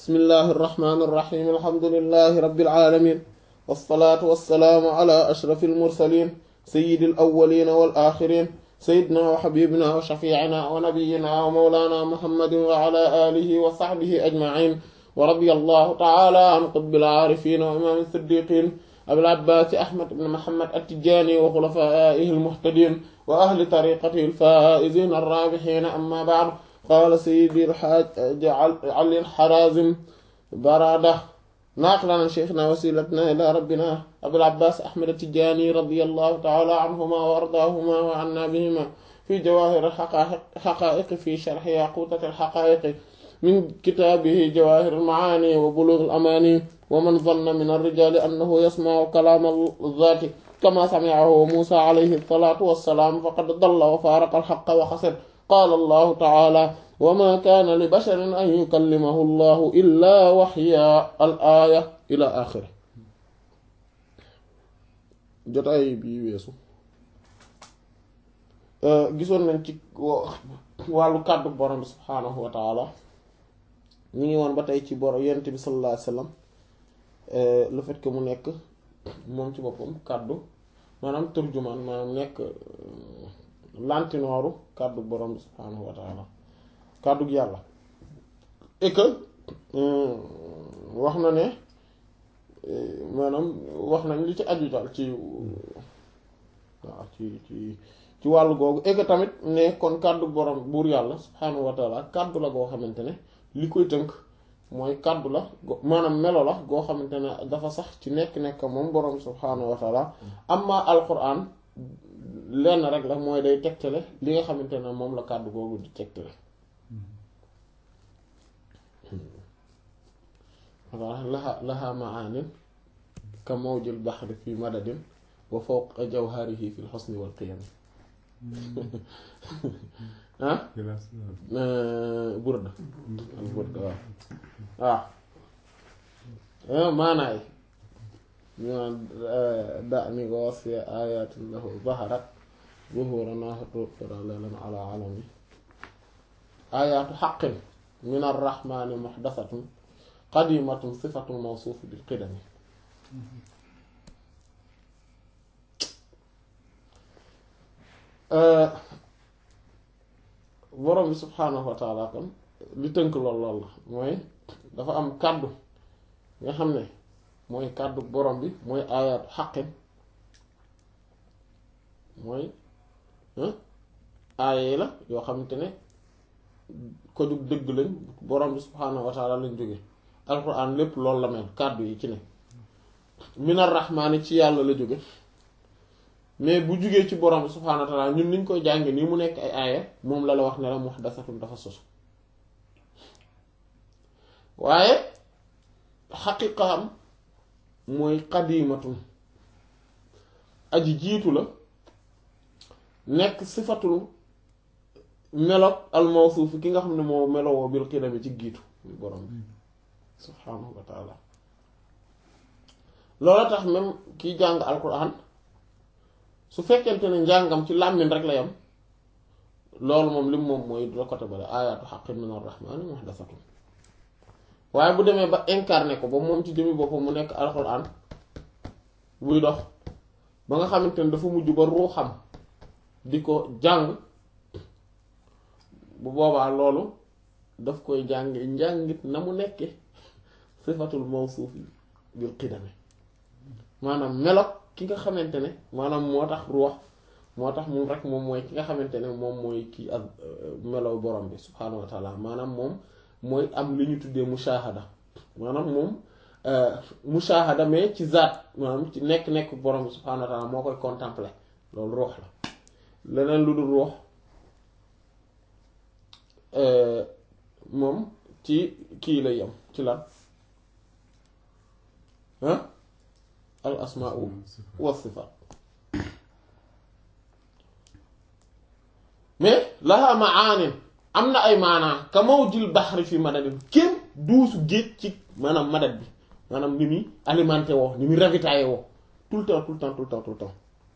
bismillahi irrahmani irrahim alhamdulilahi rabbil alamin wassalaatu wassalaamu ala ashrafi almursalin sayidi alawalina wal axirin sayidina wa xabibina wa shafiicina wa nabiyina wa mawlana muhammadin wa ala alihi wa saxbihi ajmain wa radiya allahu taala an qutbil aarifin wa imaam siddiqin abil abbaasi ahmad ibn muhammad attijani wa xulafaihi almuhtadin wa ahli tariqatihi alfaa'izin arraabihin amma ba'd qaala sayyidi alxaaj ali alxarazim barada naaqlan sheykhina wasilatna ila rabbina abil abbaas ahmad attijani radiyallahu taala anhuma wa ardaahuma wa anna bihima fi jawaahir alxaqaa'iq fi sharxi yaquutat alxaqaa'iq min kitaabihi jawaahir almacaani wa buluug alamaani wa man zanna min alrijaali annahu yasmacu kalaama alzaati kama samicahu muusa alayhi salaatu wassalaam faqad dalla wa faaraqa alxaqa wa xasir qaala allahu taala wa ma kaana li basharin an yukallimahu allahu illaa waxyaa al aaya ila axiri jotaay bi weesu gisoon nañ ci wàllu kàddu borom bi subhaanahu wa taala ñu ngi woon ba tey ci boro yent bi sallallahu alayhi wa sallam le fait que mu nekk moom ci boppam kàddu maanaam turjumaan maanaam nekk lantinooru kàddu borom bi subhaanahu wa taala kàddu gi yàlla et que wax na ne maanaam wax nañ li ci aju daal ci waaw ci ci ci wàllu googu et que tamit ne kon kàddu borom buur yàlla subhaanahu wa taala kàddu la goo xamante ne li koy tënk mooy kàddu la maanaam melo la goo xamante ne dafa sax ci nekk-nekk moom borom subhaanahu wa taala amma alquran lenn rek la mooy day tegtale li nga xamante ne moom la kàddu googu di tegtale laha laha maanin ka mawjil baxri fi madadin wa fawqa jawharihi fi lxusni wal qiyami ah burda al burda waaw waaw maanaay ñaan da ni ko wasfi ayatin lahu zaharat zuhura naxatutura lelan ala alami ayatu xaqin min arrahmani muxdasatun qadimatun sifatun mawsuuf bil qidami borom bi subhaanahu wa taala kon li tënk lool lool la mooy dafa am kàddu nga xam ne mooy kàddu borom bi mooy aayaatu xaqin mooy aaya yi la yoo xamante ne ko jug dëgg lañ borom bi subhaanahu wa taala lañ jóge alquran lépp loolu la mel kàddu yi ci ne minar rahmaani ci yàlla la jóge mais bu jugee ci borom bi subhaanahu wa taala ñun niñ koy jànge nii mu nekk ay aaya moom la la wax ne la muhdasatun dafa sosu waaye xaqiqaam mooy qadimatun aji jiitu la nekk sifatul melog al mawsuuf ki nga xam ne moo melowoo bil qidami ci jiitu borom bi subhaanahu wa taala loola tax même kiy jàng alquran su fekkente ne njàngam ci làmmiñ rek la yam loolu moom lim moom mooy la côté bale ayaatu xaqin min arrahmani muhdasatun waaye bu demee ba incarné ko ba moom ci jëmi boppam mu nekk alquran buy dox ba nga xamante ne dafa mujj ba ruuxam di ko jàng bu boobaa loolu daf koy jàng njàngit na mu nekke sifatul mawsuuf bil qidami maanaam melok ki nga xamante ne maanaam moo tax ruux moo tax moom rek moom mooy ki nga xamante ne moom mooy kii ak melow borom bi subhaanahu wa taala maanaam moom mooy am li ñu tuddee mushahada maanaam moom mushahada mais ci zaat maanaam ci nekk-nekk borom bi subhaanahu wa taala moo koy contempler loolu ruux la leneen lu dul ruux moom ci kii lay yam ci lan al asmaa wa sifaat mais laha maanin am na ay maanaa ka mawjil baxri fi madadin kenn duusu géej ci maanaam madad bi maanaam ni muy alimenté woo ni muy ravitaillé woo tout le temps tout le temps tout le temps tout le temps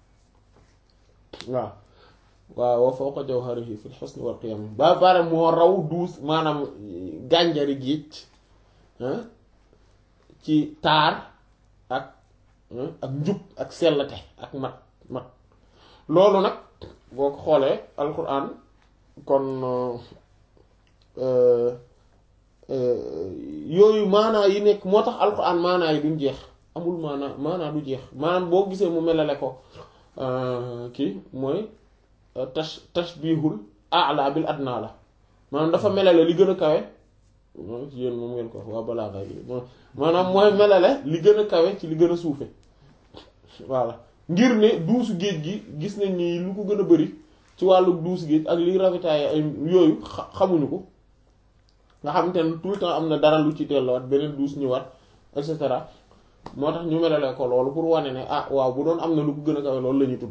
waaw waaw wa fawqa jawharihi fil husni wal qiyam ba bare moo raw duus maanaam gànjari géej ci taar ak ak njub ak sellate ak mat mat loolu nag boo ko xoolee alquran kon yooyu maanaa yi nekk moo tax alquran maanaa yi duñ jeex amul maanaa maanaa du jeex maanaam boo gisee mu melale ko kii mooy tash tashbihul a'la bil adna la maanaam dafa melale li gën a kawe yéen moom ngeen ko waa balaa kay maanaam mooy melale li gën a kawe ci li gën a suufe voilà ngir ne duusu géej gi gis nañ ni lu ko gën a bari ci wàllu duusu géej ak liy ravitailler ay yooyu xamuñu ko nga xamante ne tout le temps am na dara lu ci delluwaat beneen duus ñëwaat et cetera moo tax ñu melale ko loolu pour wane ne ah waaw bu doon am na lu ko gën a kawe loolu la ñuy tudd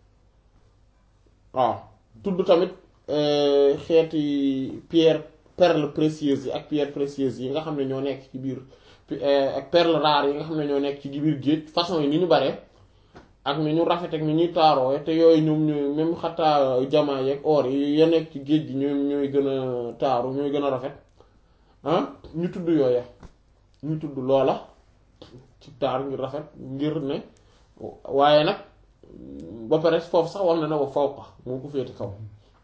waaw tudd tamit xeeti pierre perle précieuse yi ak pierre précieuse yi nga xam ne ñoo nekk ci biir ak perle rare yi nga xam ne ñoo nekk ci biir géej façon yi ni ñu bare ak ni ñu rafet ak ni ñuy taaroo te yooyu ñoom ñooy même xataa jamaa yeeg or yi ya nekk ci géej gi ñooy ñooy gën a taaru ñooy gën a rafet ah ñu tudd yooya ñu tudd loola ci taar ngir rafet ngir ne waaye nag ba pare foofu sax wax na ne wa fawqa moo ko féete kaw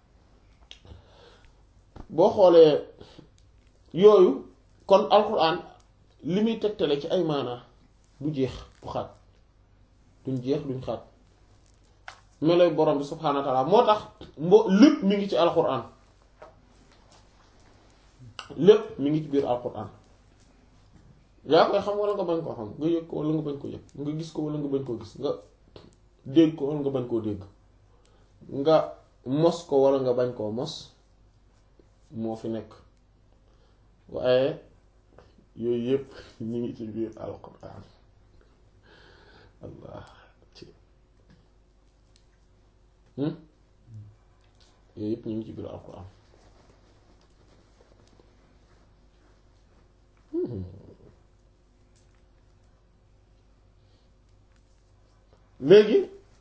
boo xoolee yooyu kon alquran li muy tegtale ci ay maanaa du jeex du xaaj duñ jeex duñ xaaj meloy borom bi subhaanahu wa taala moo tax mbo lépp mi ngi ci alquran lépp mi ngi ci biir alquran yaa koy xam wala nga bañ koo xam nga yëg ko wala nga bañ ko yëg nga gis ko wala nga bañ koo gis nga dégg ko wala nga bañ koo dégg nga mos ko wala nga bañ koo mos moo fi nekk waaye yooyu yëpp ñu ngi ci biir alquran allah ci yooyu yëpp ñu ngi ci biir alquran léegi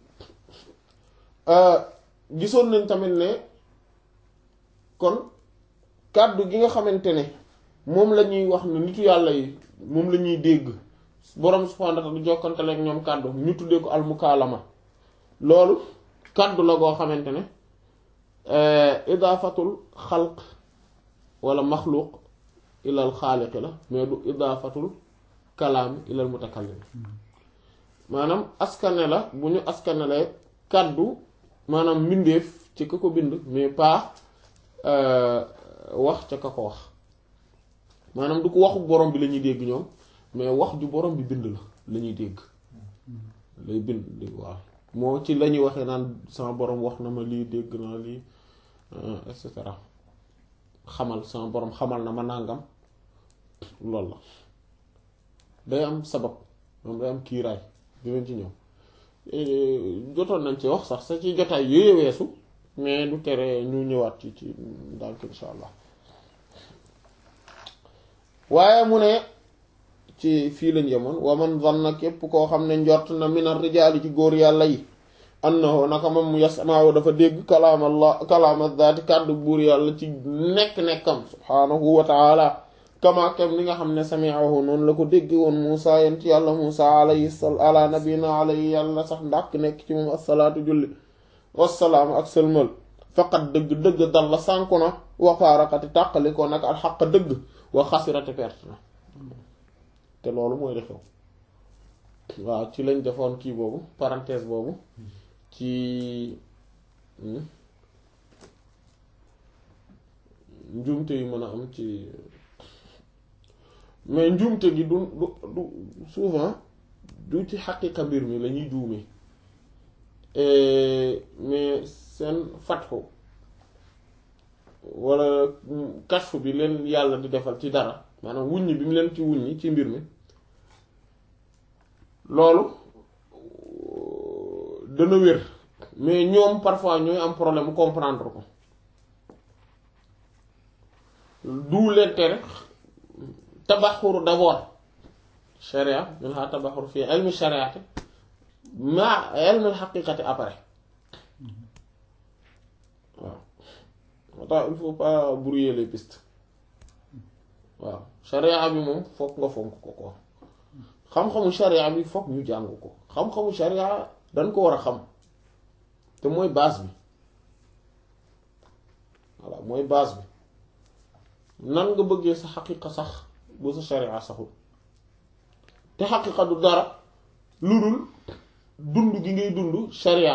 gisoon nañ tamit ne kon kàddu gi nga xamante ne moom la ñuy wax ne nitu yàlla yi moom la ñuy dégg borom subhaanahu wa ta'aala du jokkantale ak ñoom kàddu ñu tuddee ko almukaalama loolu kàddu la goo xamante ne idaafatul xalq wala maxluuq ilal xaaliqi la mais du idaafatul kalaam ilal mutakallim maanaam askane la bu ñu askanelee kàddu maanaam mbindeef ci ka ko bind mais pas wax ca ka ko wax maanaam du ko waxu borom bi la ñuy dégg ñoom mais wax ju borom bi bind la la ñuy dégg lay bind waaw moo ci la ñuy waxee naan sama borom wax na ma lii dégg naa lii et cetera xamal sama borom xamal na ma nàngam loolu la day am sabab moom day am kiiraay dinañ ci ñëw jotoon nañ ci wax sax sa ci jotaay yooyu weesu mais du tere ñu ñëwaat ci ci ndànk insha allah waaye mu ne ci fii lañ yemoon wa man zanna képp koo xam ne njort na minar rijaali ci góor yàlla yi annahu naka moom yasmaahu dafa dégg kalaam allah kalaam zaati kàddu buur yàlla ci nekk-nekkam subhaanahu wa taala kama kem li nga xam ne sami'ahu noonu la ko dégg woon Muusa yent yàlla Muusa alayhi sal ala nabina alayhi yàlla sax ndàkk nekk ci moom assalaatu julli wassalaam ak sëlmal faqat dëgg dëgg dal la sànku na wafaarakati tàqali ko nag alxaq dëgg wa xasirati perte na te loolu mooy li xew waaw ci lañ defoon kii boobu parenthèse boobu ci njuumte yu mën a am ci mais njuumte gi du du du souvent du ci xaqiqa mbir mi la ñuy juumee mais seen fatxu wala kashfu bi leen yàlla di defal ci dara maanaam wuññi bi mu leen ci wuññi ci mbir mi loolu dana wér mais ñoom parfois ñooy am problème mu comprendre ko du leen tere tabaxur d'abord sharia min ha tabaxur fii ilmi shariati ma ilmi xaqiqati après waaw moo tax il faut pas brouiller les pistes waaw sharia bi moom fokk nga fonk ko ko xam-xamu sharia bi fokk ñu jàng ko xam-xamu sharia dañ ko war a xam te mooy base bi voilà mooy base bi nan nga bëggee sa xaqiqa sax bu sa sharia saxul te xaqiqa du dara lu dul dund gi ngay dund sharia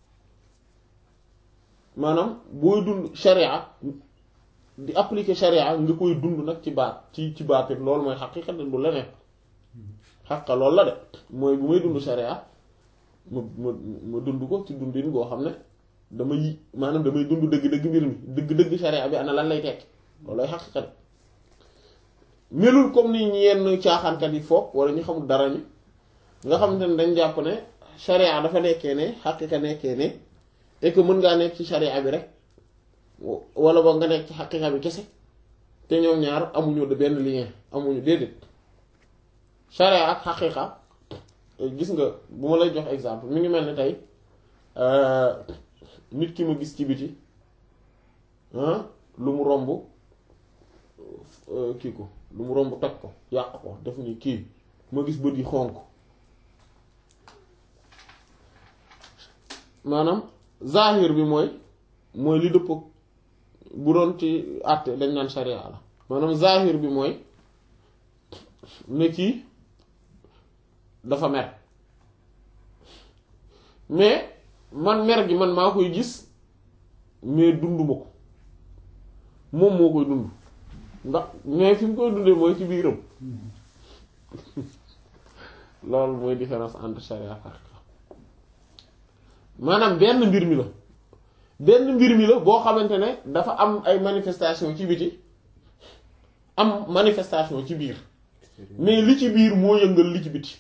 maanaam booy dund sharia di appliquer sharia nga koy dund nag ci baat ci ci baatin loolu mooy xaqiqa de du leneen xaqiqa loolu la de mooy bu may dund sharia ma ma ma dund ko ci dundin goo xam ne dama yi maanaam damay dund dëgg-dëgg mbir mi dëgg-dëgg sharia bi ana lan lay tekki loolu lay xaqiqa de melul comme ni yenn caaxaankat yi foog wala ñu xamul dara ñi nga xamante ne dañ jàpp ne sharia dafa nekkee ne xaqiqa nekkee ne et que mën ngaa nekk ci sharia bi rek wala ba nga nekk ci xaqiqa bi kese te ñoom ñaar amuñu de benn lien amuñu déedéet sharia ak xaqiqa gis nga bu ma lay jox exemple mi ngi mel ni tey nit ki ma gis ci biti lu mu romb kii ko lu mu romb toj ko yàq ko def ni kii ma gis bët yi xonk maanaam zahir bi mooy mooy li dëpp bu doon ci àtte dañ naan sharia la maanaam zahir bi mooy ne kii dafa mer mais man mer gi man maa koy gis mais dunduma ko moom moo koy dund ndax mais fi mu koy dundee mooy ci biiram loolu mooy différence entre sharia ak haqiqa maanaam benn mbir mi la benn mbir mi la boo xamante ne dafa am ay manifestation ci biti am manifestation ci biir mais li ci biir moo yëngal li ci biti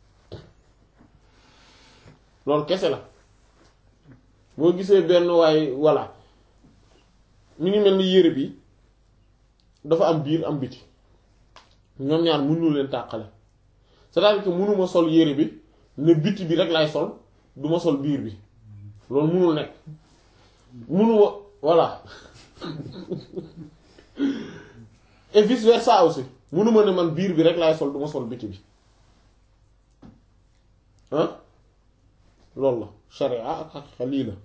loolu kese la boo gisee benn waay voilà mi ngi mel ni yére bi dafa am biir am biti ñoom ñaar mënuñu leen tàqale c'est-à-dire que mënuma sol yére bi ne biti bi rek lay sol duma sol biir bi loolu mënul nekk mënuma voilà et vice versa aussi mënuma ne man biir bi rek lay sol duma sol biti bi ah loolu la sharia ak xaqiqa lii la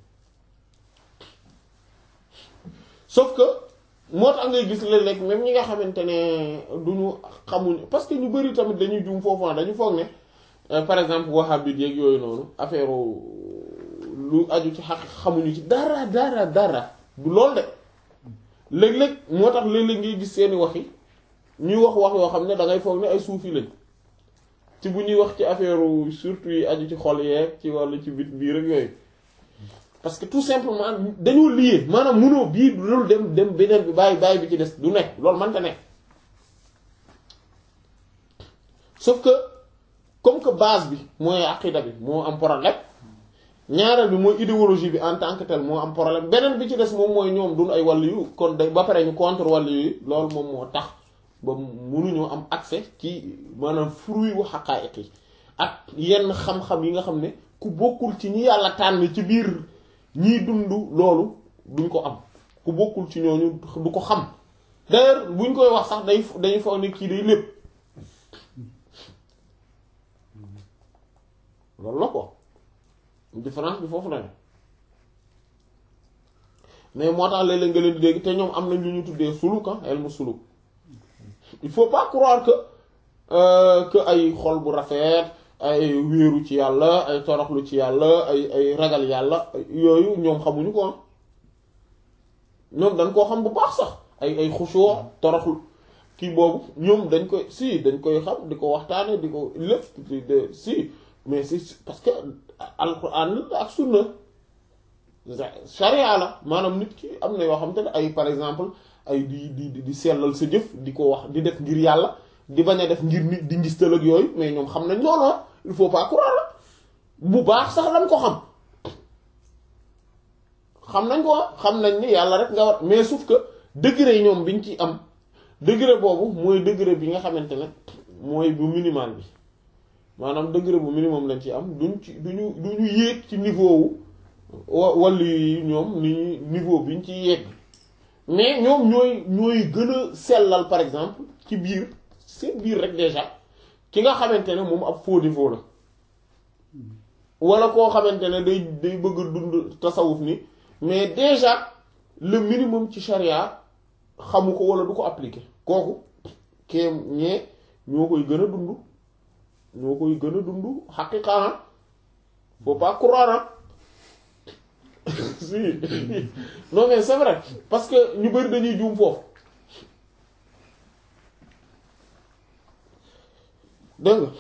sauf que moo tax ngay gis léeg-léeg même ñi nga xamante ne duñu xamuñ parce que ñu bari tamit dañuy juum foofu dañu foog ne par exemple wahhabite yeeg yooyu noonu affaire lu aju ci xaq xamuñu ci dara dara dara du lool de léeg-léeg moo tax léeg-léeg ngay gis seeni wax yi ñuy wax wax yoo xam ne da ngay foog ne ay suufi lañ ci bu ñuy wax ci affaire surtout yi aju ci xol yeeg ci wàllu ci bit biir ak yooyu parce que tout simplement dañoo lié maanaam munoo bii loolu dem dem beneen bi bàyyi bàyyi bi ci des du nekk loolu mënta nekk sauf que comme que base bi mooy aqida bi moo am problème ñaareel bi mooy idéologie bi en tant que tel moo am problème beneen bi ci des moom mooy ñoom duñ ay wàllu yu kon day ba pare ñu contre wàllu yu loolu moom moo tax ba mënuñoo am accès ci maanaam fruit wu xaqaayiq yi ak yenn xam-xam yi nga xam ne ku bokkul ci ñi yàlla tànn ci biir ñiy dund loolu duñ ko am ku bokkul ci ñooñu du ko xam d'ailleurs buñ koy wax sax day dañuy foog ne kii day lépp loolu la ko différence bi foofu la ne mais moo tax léeg-léeg nga leen di dégg te ñoom am nañ lu ñu tuddee suluk ah ilmu suluk il faut pas croire que que ay xol bu rafet ay wéeru ci yàlla ay toroxlu ci yàlla ay ay ragal yàlla yooyu ñoom xamuñu ko ñoom dañ koo xam bu baax sax ay ay xusoo toroxlu kii boobu ñoom dañ koy si dañ koy xam di ko waxtaane di ko lépp de si mais si parce que alquran ak sunna sharia la maanaam nit ki am na yoo xam te ne ay par exemple ay di di di sellal sa jëf di ko wax di def ngir yàlla di bañ a def ngir nit di ngis tël ak yooyu mais ñoom xam nañ loolu il faut pas croire la bu baax sax lañ ko xam xam nañ ko xam nañ ni yàlla rek nga war mais sauf que degré ñoom biñ ci am degré boobu mooy degré bi nga xamante ne mooy bu minimal bi maanaam degré bu minimum lañ ci am duñ ci duñu duñu yéeg ci niveau wu wa wàllu yi ñoom ni niveau biñ ci yéeg mais ñoom ñooy ñooy gën a sellal par exemple ci biir seen biir rek déjà ki nga xamante ne moom ab faux défaut la wala koo xamante ne day day bëgg a dund tasawuf ni mais déjà le minimum ci charia xamu ko wala du ko appliquer kooku kéem ñee ñoo koy gën a dund ñoo koy gën a dund xaqiqa faut pas croire si non mais c'est vrai parce que ñu bari dañuy juum foofu dégg nga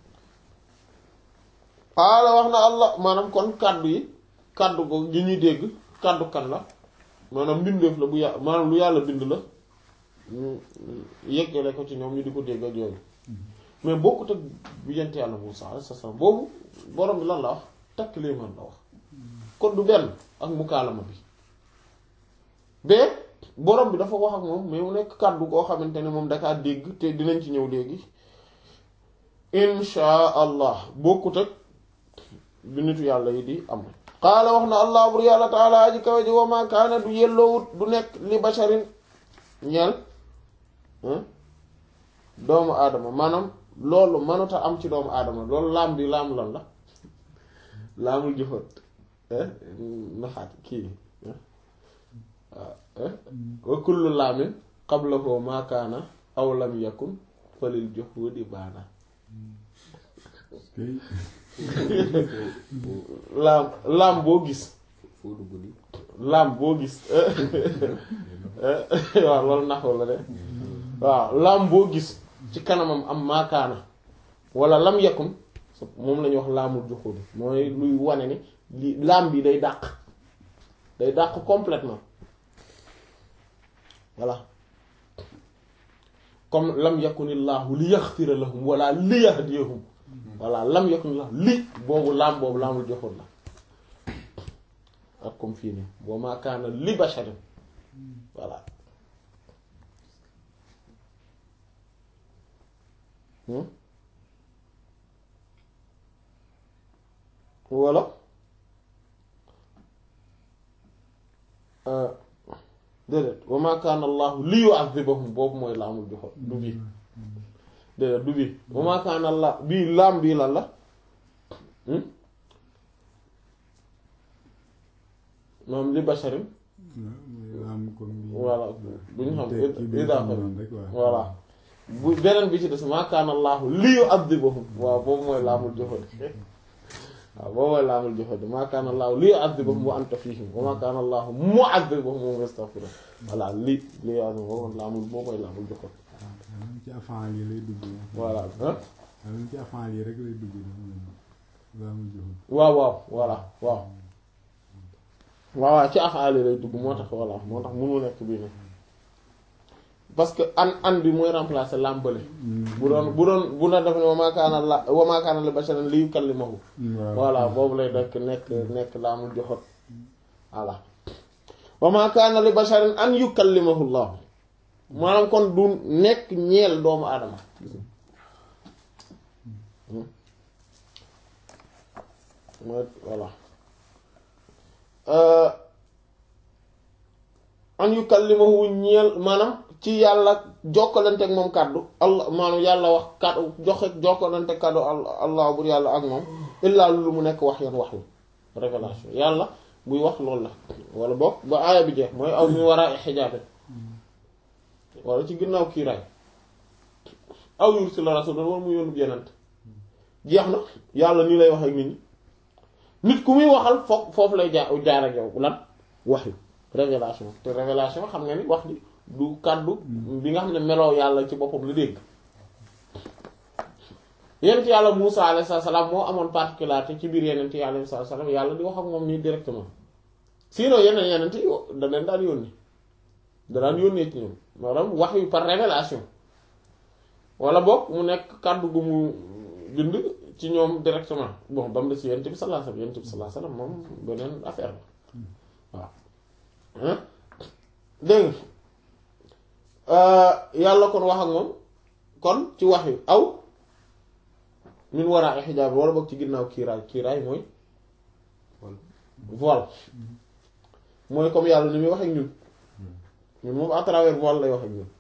xaala wax na allah maanaam kon kàddu yi kàddu ko gi ñuy dégg kàddu kan la maanaam mbindeef la bu yà maanaam lu yàlla bind la ñu yeggale ko ci ñoom ñu di ko dégg ak yooyu mais bokkut ak bu yent yàlla Muusaa alayhi salaam boobu borom bi lan la wax takk liimaan la wax kon du benn ak mukaalama bi bee borom bi dafa wax ak moom mais mu nekk kàddu koo xamante ne moom dakaa dégg te dinañ ci ñëw léegi insha allah bokkut ak bi nitu yàlla yi di am qaala wax na allah bur yàlla taala aji kawe ji wa ma kaana du yelloowut du nekk li basharin ñeel doomu aadama maanaam loolu mënuta am ci doomu aadama loolu laam bi laam lan la laamul jëfat naxaat kii wa kullu laamin qablahu ma kaana aw lam yakun falil juhudi baana laam laam boo gis laam boo gis waaw loolu naxu la de waaw laam boo gis ci kanamam am maakaana wala lam yakun moom la ñuy wax laamul juxudi mooy luy wane ni li laam bi day dàq day dàq complètement voilà comme lam yakunillaahu li yaxfira lahum wala li yahdiyahum voilà lam yakunillaahu li boobu laam boobu laamul joxul la ak comme fii nii wa maa kaana li basharin voilà wala déedéet wa maa kaana allaahu li yu'adhibahum boobu mooy laamul joxoon du bii déedéet du bii wa maa kaana allah bii laam bii lan la moom li basharin voilà bu ñu xam idaafa voilà bu beneen bi ci des maa kaana allaahu li yu'adhibahum waaw boobu mooy laamul joxoon waaw boobu mooy laamul joxoon maa kaana allaahu li yu'adhibahum wa anta fiihim wa maa kaana allaahu mu'adhibahum wa hum yastaghfiruun voilà li li boobu laamul boobu mooy laamul joxoon ci afaan yi lay dugg. voilà ci afaan yi rek lay dugg laamul joxoon. waaw waaw voilà waaw waaw waaw ci afaali lay dugg moo tax voilà moo tax mënu nekk bii ne parce que an an bi mooy remplacer làmbale bu doon bu doon bu na def ne wa maa kaana la wa maa kaana li basharin li yukallimahu voilà boobu lay nekk nekk nekk laamul joxot voilà wa maa kaana li basharin an yukallimahu llah maanaam kon du nekk ñeel doomu aadama mooy voilà an yukallimahu ñeel maanaam ci yàlla jokkalante ak moom kàddu allah maanaam yàlla wax kàddu joxe jokkalante kàddu allah bur yàlla ak moom illaa lu mu nekk wax yan wax yu révélation yàlla buy wax loolu la wala boog ba aaya bi jeex mooy aw mi war a xijaabe wala ci ginnaaw kiiraay aw yursila rasulan wala mu yónnu yenant jeex na yàlla nii lay wax ak nit ñi nit ku muy waxal foofu foofu lay jaar jaar ak yow lan wax yu révélation te révélation xam nga ni wax ni du kàddu bi nga xam ne meloo yàlla ci boppam la dégg yenent yàlla Muusa alayhi salaam moo amoon particularité ci biir yenent yàlla alayhi salaam yàlla di wax ak moom nii directement sinon yeneen yenent yi da leen daan yónni da daan yónnee ci ñoom maanaam wax yu par révélation wala boog mu nekk kàddu gu mu bind ci ñoom directement bon ba mu des yonent bi sallallahu alayhi wasallam yonent bi sallallahu alayhi wasallam moom beneen affaire la waaw dégg yàlla kon wax ak moom kon ci wax yu aw min waraa xijaab wala boog ci ginnaaw kiiraay kiiraay mooy voile mooy comme yàlla ni muy wax ak ñun ñun moom à travers voile lay wax ak ñun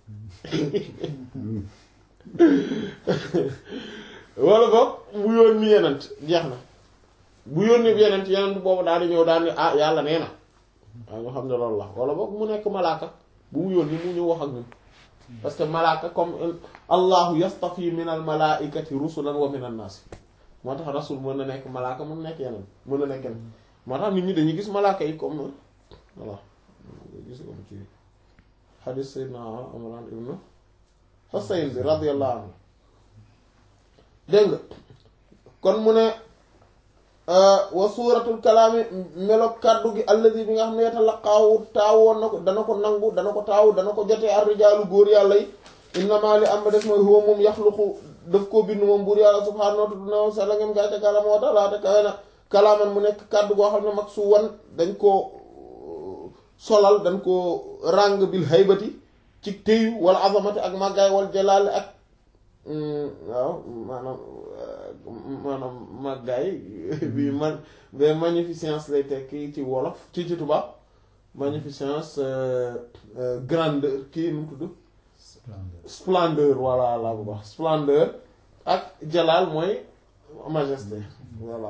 wala boog mu yónni yenent jeex na bu yónni yenent yenent boobu daal di ñëw daal di ah yàlla nee na waaw ñu xam ne loolu la wala boog mu nekk malaaka bu mu yónni mu ñëw wax ak ñun parce que malaaka comme allahu yastafi min al malaikati rusulan wa min an nas moo tax rasul mën na nekk malaaka mën na nekk yeneen mën na nekk yeneen moo tax nit ñi dañuy gis malaaka yi comme voilà gis comme ci xadis sayyidina Imran ibnu Husayn bi radiyallahu anhu dégg nga kon mu ne wa suuratul kalaami melo kàddu gi alladi bi nga xam ne yatalaqaawu taawoon na ko dana ko nangu dana ko taawu dana ko jotee ar-rijaalu góor yàlla yi innamaa li am ba des mooy huwa moom yaxluqu daf koo bind moom buur yàlla subhaanahu wa ta'aala ngeen gaa ca kalama wa ta'aala te kawe na kalaaman mu nekk kàddu goo xam ne mag su wan dañ koo solal dañ koo ràng bil haybati ci téyu wala azamati ak màggaay wal jalaali ak waaw maanaam maanaam màggaay bi man ba magnificence lay tekki ci wolof ci ci tubaab magnificence grandeur kii nu mu tudd splendeur voilà la bu baax splendeur ak jalaal mooy majesté voilà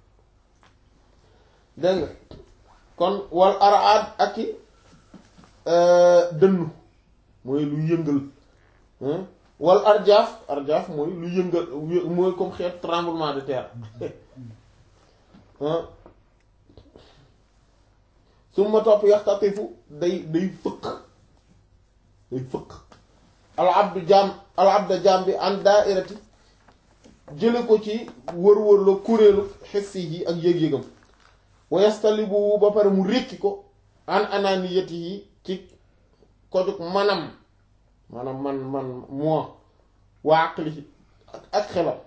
dégg nga kon wal araad ak i dënnu mooy lu yëngal wal arjaaf arjaaf mooy lu yëngal mooy comme xeet tremblement de terre su ma topp yaxtatifu day day fëkk day fëkk al abdu jaam al abda jaam bi an daairati jële ko ci wër-wër la kuréelu xessi yi ak yëg-yëgam wa yastalibu ba pare mu rékki ko an ananiyati yi ci kojug manam maanaam man man moo waa aqli ak xelam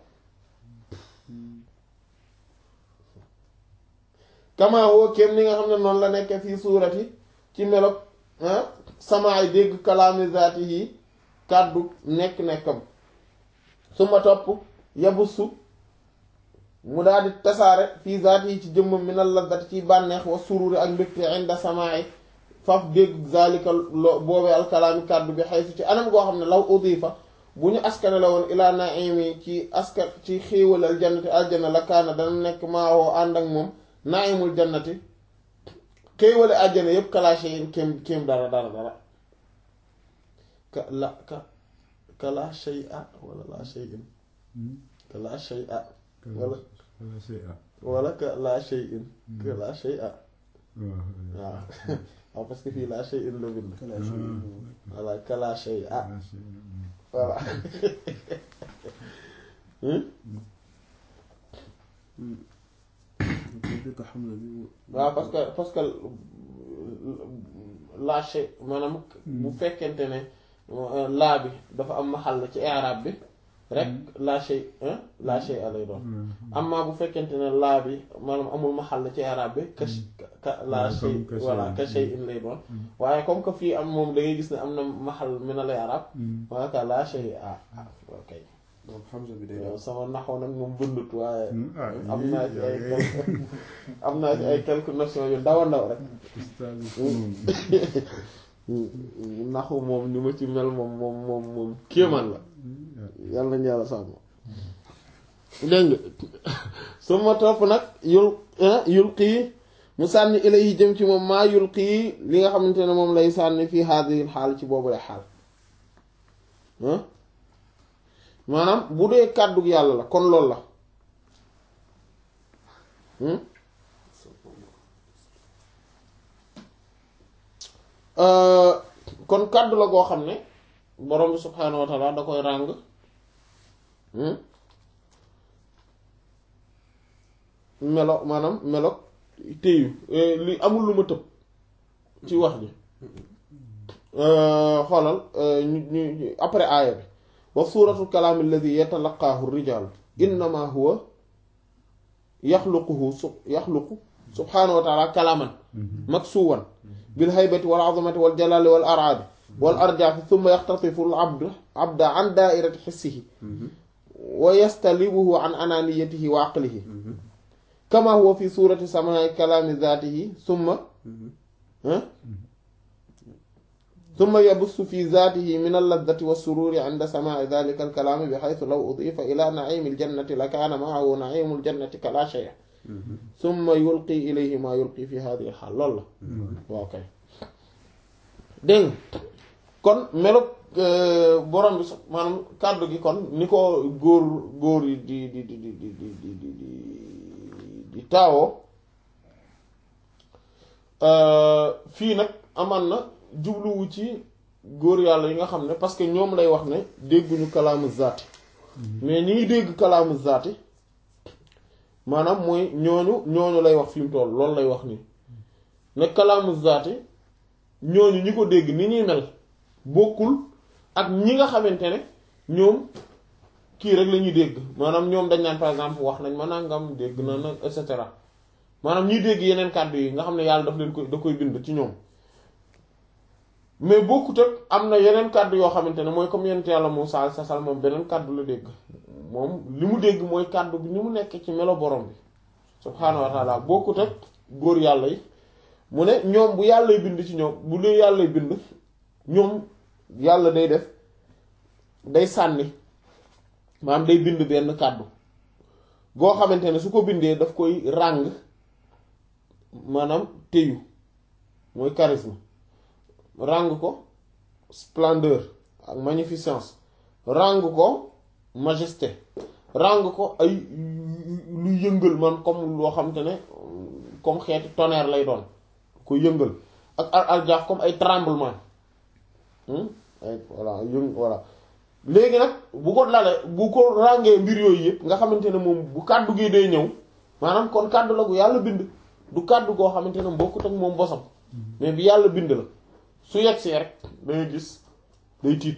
kama huwa kéem ni nga xam ne noonu la nekk fii suurati ci melog samaay dégg kalaami zaati yi kàddu nekk-nekkam su ma topp yabusu mu daal di tasaare fii zaati yi ci jëmmam mi na laddati ci bànneex wa sururi ak mbégte inda samaay faf dégg zalika lo boobee alkalaami kàddu bi xaysu ci anam goo xam ne law udifa bu ñu askane la woon ilaa naimi ci askan ci xéewal aljannati aljanna la kaana dana nekk maawoo ànd ak moom naimul jannati xéewale àjjana yépp kalaashe yin kéem kéem dara dara dara ka la ka ka la shay a wala la shay in ka la shay a wala wala ka la shay in ka la shay a waaw waaw parce que fii la shay in la bind voilà ka la shay a voilà waaw parce que parce que la shay maanaam bu fekkente ne laa bi dafa am maxal ci i'rab bi rek la shay la shay a lay doon amma bu fekkente ne laa bi maanaam amul maxal ci i'rab bi ka ka la shay voilà ka shay in lay doon waaye comme que fii am moom da ngay gis ne am na maxal min al i'rab wala ka la shay a ok moom Hamza bi day yow sama naxoo nag moom bëndut waaye am naa ci ay am naa ci ay quelques notions yu ndaw a ndaw rek naxu moom ni ma ci mel moom moom moom moom kéemaan la yàlla nañu yàlla sàmm dégg nga su ma topp nag yul yul xii mu sànni ilayhi jëm ci moom maa yul xii li nga xamante ne moom lay sànni fii haadihi xaal ci boobu lay xaal maanaam bu dee kàddu yàlla la kon loolu la kon kàddu la goo xam ne borom bi subhaanahu wa taala da koy ràng melo maanaam melo téyu li amul lu ma tëb ci wax ji xoolal ñu ñu après aaya bi wa suuratu kalaami alladi yatalaqaahu rijaalu innama huwa yaxluquhu su yaxluqu subhaanahu wa taala kalaaman maksuwan bil haybati wal azamati wal jalaali wal araadi wal arjaafi thumma yaxtatifu al abdu abda an daairati xissihi wa yastalibuhu an ananiyatihi wa aqlihi kama huwa fi suurati samaai kalaami zaatihi thumma summa yabussu fi zaatihi min al-laddati was-sururi inda samaa'i dhalika al-kalaami bi haythu law udifa ila na'iimi al-jannati la kaana ma'ahu na'iimu al-jannati kala shay'in summa yulqi ilayhi ma yulqi fi hadhihi al-haal loolu la waaw kay dégg nga kon melo borom bi sax maanaam kàddu gi kon ni ko góor góor yi di di di di di di di di di di taawoo fii nag amaan na jubluwu ci góor yàlla yi nga xam ne parce que ñoom lay wax ne dégguñu kalaamu zaati mais ñi ngi dégg kalaamu zaati maanaam mooy ñooñu ñooñu lay wax fi mu toll loolu lay wax nii ne kalaamu zaati ñooñu ñi ko dégg ni ñuy mel bokkul ak ñi nga xamante ne ñoom kii rek la ñuy dégg maanaam ñoom dañ naan par exemple wax nañ ma nangam dégg na nag et cetera maanaam ñuy dégg yeneen kàddu yi nga xam ne yàlla daf leen koy da koy bind ci ñoom mais bokkut ak am na yeneen kàddu yoo xamante ne mooy comme yonent yàlla Muusaa sa sal moom beneen kàddu la dégg moom li mu dégg mooy kàddu bi ni mu nekk ci melo borom bi subhaanahu wa taala bokkut ak góor yàlla yi mu ne ñoom bu yàllay bind ci ñoom bu dee yàllay bind ñoom yàlla day def day sànni maanaam day bind benn kàddu goo xamante ne su ko bindee daf koy ràng maanaam téyu mooy charisme ràng ko splendeur ak magnificence ràng ko majesté ràng ko ay lu yëngal man comme loo xamante ne comme xeeti tonnerre lay doon ko yëngal ak al aljaaf comme ay tremblement ay voilà yëng voilà léegi nag bu ko lale bu ko ràngee mbir yooyu yëpp nga xamante ne moom bu kàddu gi day ñëw maanaam kon kàddu la gu yàlla bind du kàddu goo xamante ne bokkut ak moom bosam mais bi yàlla bind la su yegsee rek dangay gis day tiit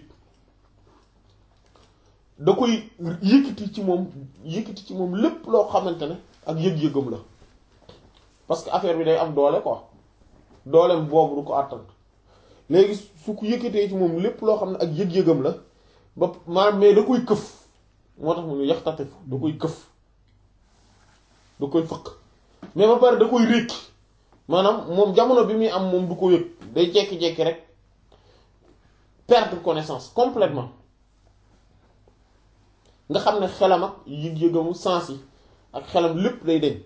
da koy yëkkati ci moom yëkkati ci moom lépp loo xamante ne ak yëg-yëgam la parce que affaire bi day am doole quoi dooleem boobu du ko àttan léegi su ko yëkkatee ci moom lépp loo xam ne ak yëg-yëgam la ba maanaam mais da koy këf moo tax mu ne yaxtatif da koy këf da koy fëq mais ba pare da koy rékki maanaam moom jamono bi muy am moom du ko yëg day jekki-jekki rek perdre connaissance complètement nga xam ne xelam ak yëg-yëgamu sens yi ak xelam lépp day deñ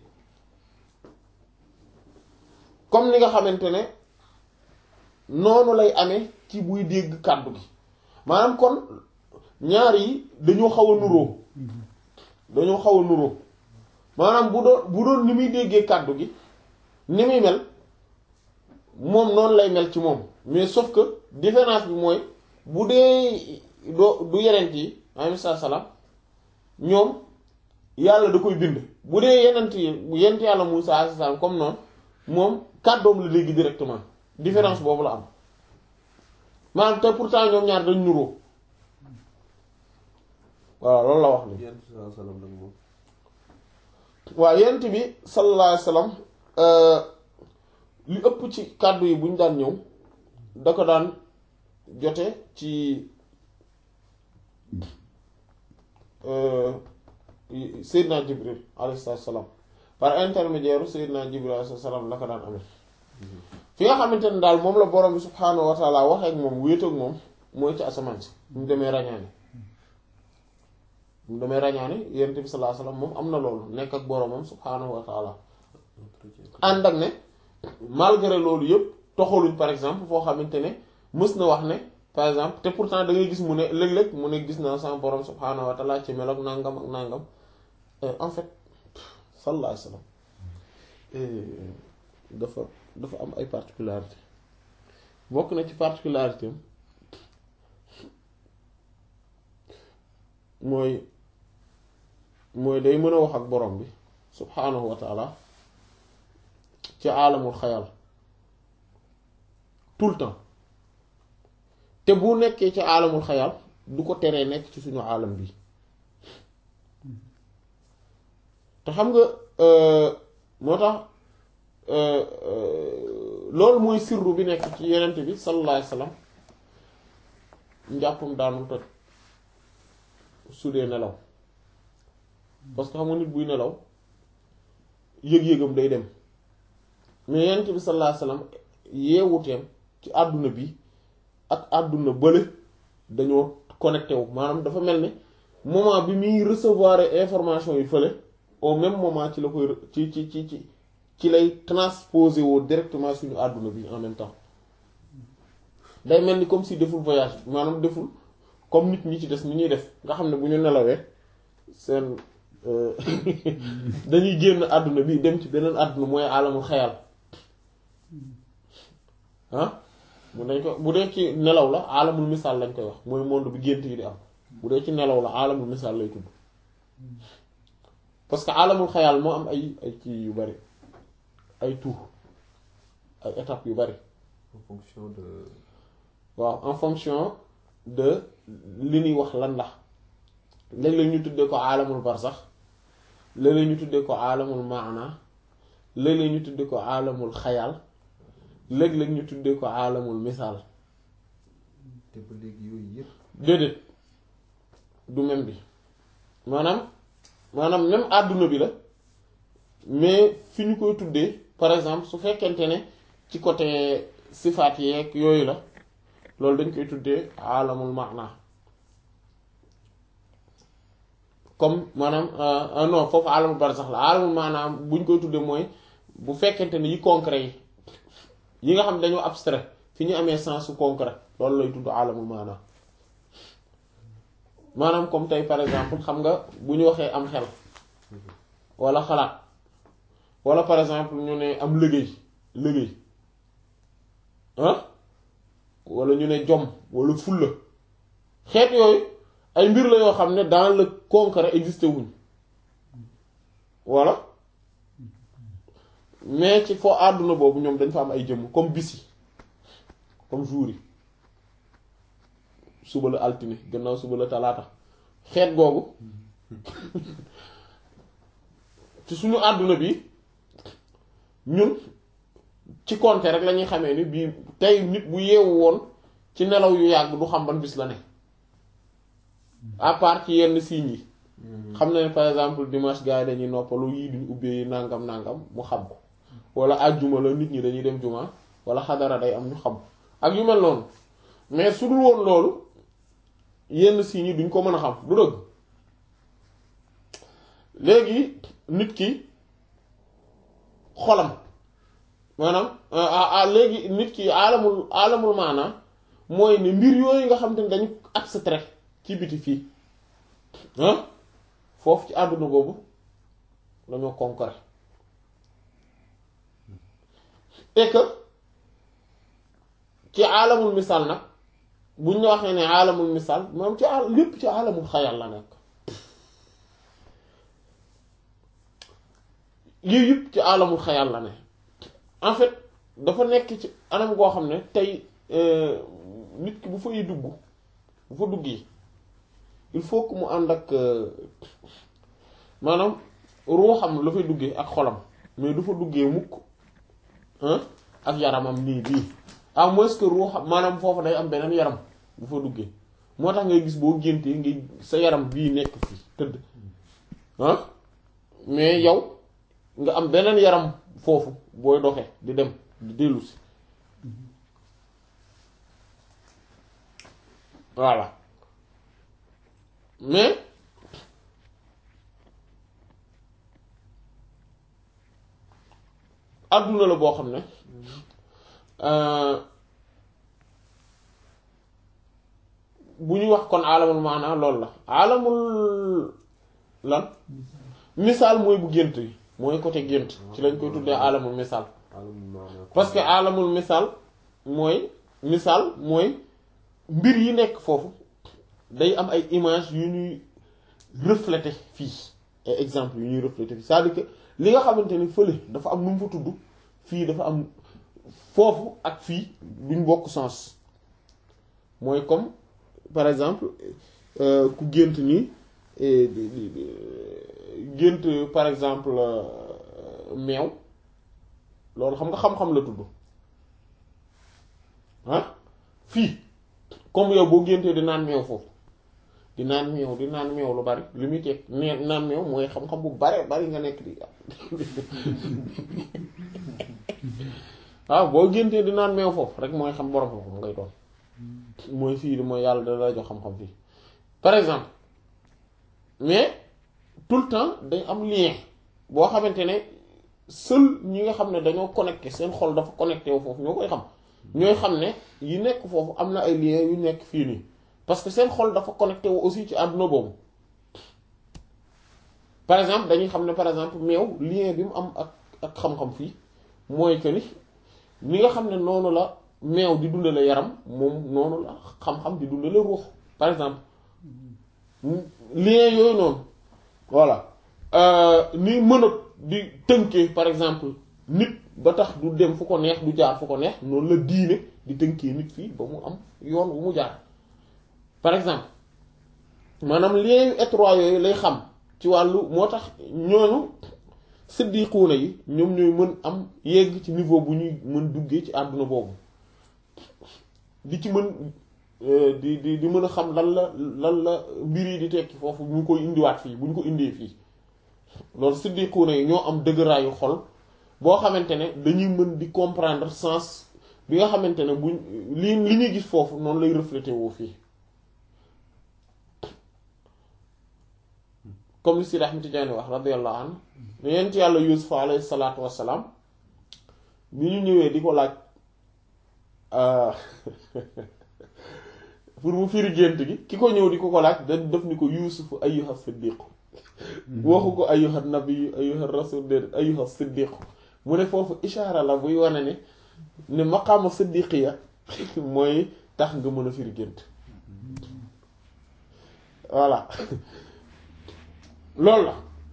comme ni nga xamante ne noonu lay amee ci buy dégg kàddu gi maanaam kon ñaar yi dañoo xaw a nuroo dañoo xaw a nuroo maanaam bu doon bu doon ni muy déggee kàddu gi ni muy mel moom noonu lay mel ci moom mais sauf que différence bi mooy bu dee doo du yenent yi alayhi salaam ñoom yàlla da koy bind bu dee yenent yi yenent yàlla Muusaa alayhi salaam comme noonu moom kàddoom la dégg directement différence boobu la am maanaam te pourtant ñoom ñaar dañ nuroo waaw loolu la wax ni waaw yent bi sallallahu alayhi wasallam li ëpp ci kàddu yi bu ñu daan ñëw da ko daan jote ci Seydina Jibril alayhi salaam par intermédiaire Seydina Jibril alayhi salaam la ko daan amee fi nga xamante ne daal moom la borom bi subhaanahu wa taala waxee ak moom wéet ak moom mooy ci asamaan si mu demee rañaani mu demee rañaani yonent bi sallallahu alayhi wasallam moom am na loolu nekk ak boromam subhaanahu wa taala ànd ak ne malgré loolu yëpp toxaluñ par exemple foo xamante ne mës na wax ne par exemple te pourtant da ngay gis mu ne léeg-léeg mu ne gis naa sama borom subhaanahu wa taala ci mel ak nangam ak nangam en fait sallallahu alayhi wasallam dafa dafa am ay particularité bokk na ci particularité am mooy mooy day mën a wax ak borom bi subhaanahu wa taala ci aalamul xayal tout le temps te bu nekkee ci aalamul xayal du ko teree nekk ci suñu aalam bi te xam nga moo tax loolu mooy sirru bi nekk ci yenent bi sallallahu alayhi wasallam njàppam daanul toj su dee nelaw parce que xam nga nit buy nelaw yëg-yëgam day dem mais yenent bi sallallahu alayhi wasallam yeewuteem ci àdduna bi ak àdduna bële dañoo connecté wu maanaam dafa mel ni moment bi muy recevoir information yi fële au même moment ci la koy ci ci ci ci ci lay transposé woo directement suñu àdduna bi en même temps day mel ni comme si deful voyage maanaam deful comme nit ñi ci des ni ñuy def nga xam ne bu ñu nelawee seen dañuy génn àdduna bi dem ci beneen àdduna mooy alamul xayal ah mu dañ ko bu dee ci nelaw la alamul misaal lañ koy wax mooy monde bi gént yi di am bu dee ci nelaw la alamul misaal lay tudd parce que alamul xayal moo am ay ay kii yu bari ay tour ay étapes yu bari en fonction de waaw en fonction de li ñuy wax lan la léeg-léeg ñu tuddee ko alamul barsax léeg-léeg ñu tuddee ko alamul maana léeg-léeg ñu tuddee ko alamul xayal léeg-léeg ñu tuddee ko alamul misaal te ba léegi yooyu yëpp déedéet du même bi maanaam maanaam même àdduna bi la mais fi ñu koy tuddee par exemple su fekkente ne ci côté sifaat yeeg yooyu la loolu dañ koy tuddee alamul maana comme maanaam euh, non foofu alamul barsax la alamul maanaam bu ñu koy tuddee mooy bu fekkente ne yi concret yi yi nga xam dañoo abstrait fi ñu amee sens su concret loolu lay tudd alamul maana maanaam comme tey par exemple xam nga bu ñu waxee am xel wala xalaat wala par exemple ñu ne am liggéey liggéey ah wala ñu ne jom wala fulla xeet yooyu ay mbir la yoo xam ne dans le concret existé wuñ voilà mais ci foo àdduna boobu ñoom dañ fa am ay jëmm comme bis yi comme jour yi suba la altine gannaaw suba la talaata xeet googu ci suñu àdduna bi ñun ci compter rek la ñuy xamee ni bii tey nit bu yeewu woon ci nelaw yu yàgg du xam ban bis la ne à part ci yenn signes yi xam na ne par exemple dimanche gars yi dañuy noppalu yii duñ ubbee nangam nangam mu xam ko wala àjjuma la nit ñi dañuy dem juma wala xadara day am ñu xam ak yu mel noonu mais su dul woon loolu yenn signes yi duñ ko mën a xam du dëgg léegi nit ki xolam maanaam ah léegi nit ki alamul alamul maanaam mooy ne mbir yooyu nga xam te ne dañu abstrait ci biti fii ah foofu ci àdduna boobu dañoo concret et que ci alamul misaal nag buñ ñu waxee ne alamul misaal moom ci al lépp ci alamul xayal la nekk lii yëpp ci alamul xayal la ne en fait dafa nekk ci anam goo xam ne tey nit ki bu fay dugg bu fa duggee il faut que mu ànd ak maanaam ruuxam la fay duggee ak xolam mais du fa duggee mukk ak yaramam nii bii à moins que ruuxam maanaam foofu day am beneen yaram bu fa duggee moo tax ngay gis boo géntee ngay sa yaram bii nekk fii tëdd ah mais yow nga am beneen yaram foofu booy doxee di dem di dellu si voilà mais adduna la boo xam ne bu ñu wax kon alamul maanaa loolu la alamul lan misaal mooy bu gént yi mooy côté gént ci lañ koy tuddee alamul misaal alamul maanaa parce que alamul misaal mooy misaal mooy mbir yi nekk foofu day am ay image yu ñuy refléter fii ay exemple yu ñuy refléter fii c'est-à-dire que li nga xamante ni fële dafa am nu mu fa tudd fii dafa am foofu ak fii duñ bokk sens mooy comme par exemple ku gént nii gént par exemple meew loolu xam nga xam-xam la tudd ah fii comme yow boo géntee di naan meew foofu di naan meew di naan meew lu bari li muy teg nee naan meew mooy xam-xam bu bare bari nga nekk di waaw boo géntee di naan meew foofu rek mooy xam borom xam ngay doon mooy fii mooy yàlla da la jox xam-xam fii par exemple mais tout le temps day am lien boo xamante ne seul ñi nga xam ne dañoo connecté seen xol dafa connecté wu foofu ñoo koy xam ñooy xam ne yi nekk foofu am na ay liens yu nekk fii nii parce que seen xol dafa connecté wu aussi ci àdduna boobu par exemple dañuy xam ne par exemple meew lien bi mu am ak ak xam-xam fii mooy que ni ni nga xam ne noonu la meew di dundale yaram moom noonu la xam-xam di dundale ruux par exemple lien yooyu noonu voilà ni mën a di tënkee par exemple nit ba tax du dem fu ko neex du jaar fu ko neex noonu la diine di tënkee nit fii ba mu am yoon wu mu jaar par exemple maanaam lien yu étroit yooyu lay xam ci wàllu moo tax ñooñu siddiquuna yi ñoom ñooy mën am yegg ci niveau bu ñuy mën duggee ci àdduna boobu di ci mën di di di mën a xam lan la lan la mbir yi di tekki foofu bu ñu koy indiwaat fii bu ñu ko indee fii loolu siddiquuna yi ñoo am dëgëraayu xol boo xamante ne dañuy mën di comprendre sens bi nga xamante ne buñ li li ñuy gis foofu noonu lay reflété woo fii comme li Sidi Ahmed Tidiane wax radiyallahu anhu ne yent yàlla Yuusuf alayhi salaatu wassalaam bi ñu ñëwee di ko laaj pour mu firi gént gi ki ko ñëw di ko ko laaj da def ni ko Yuusuf ayyuha siddiq waxu ko ayyuha nabi ayyuha rasul déedéet ayyuha siddiq mu ne foofu ishaara la buy wane ne ne maqaama siddiqiya mooy tax nga mën a firi gént voilà loolu la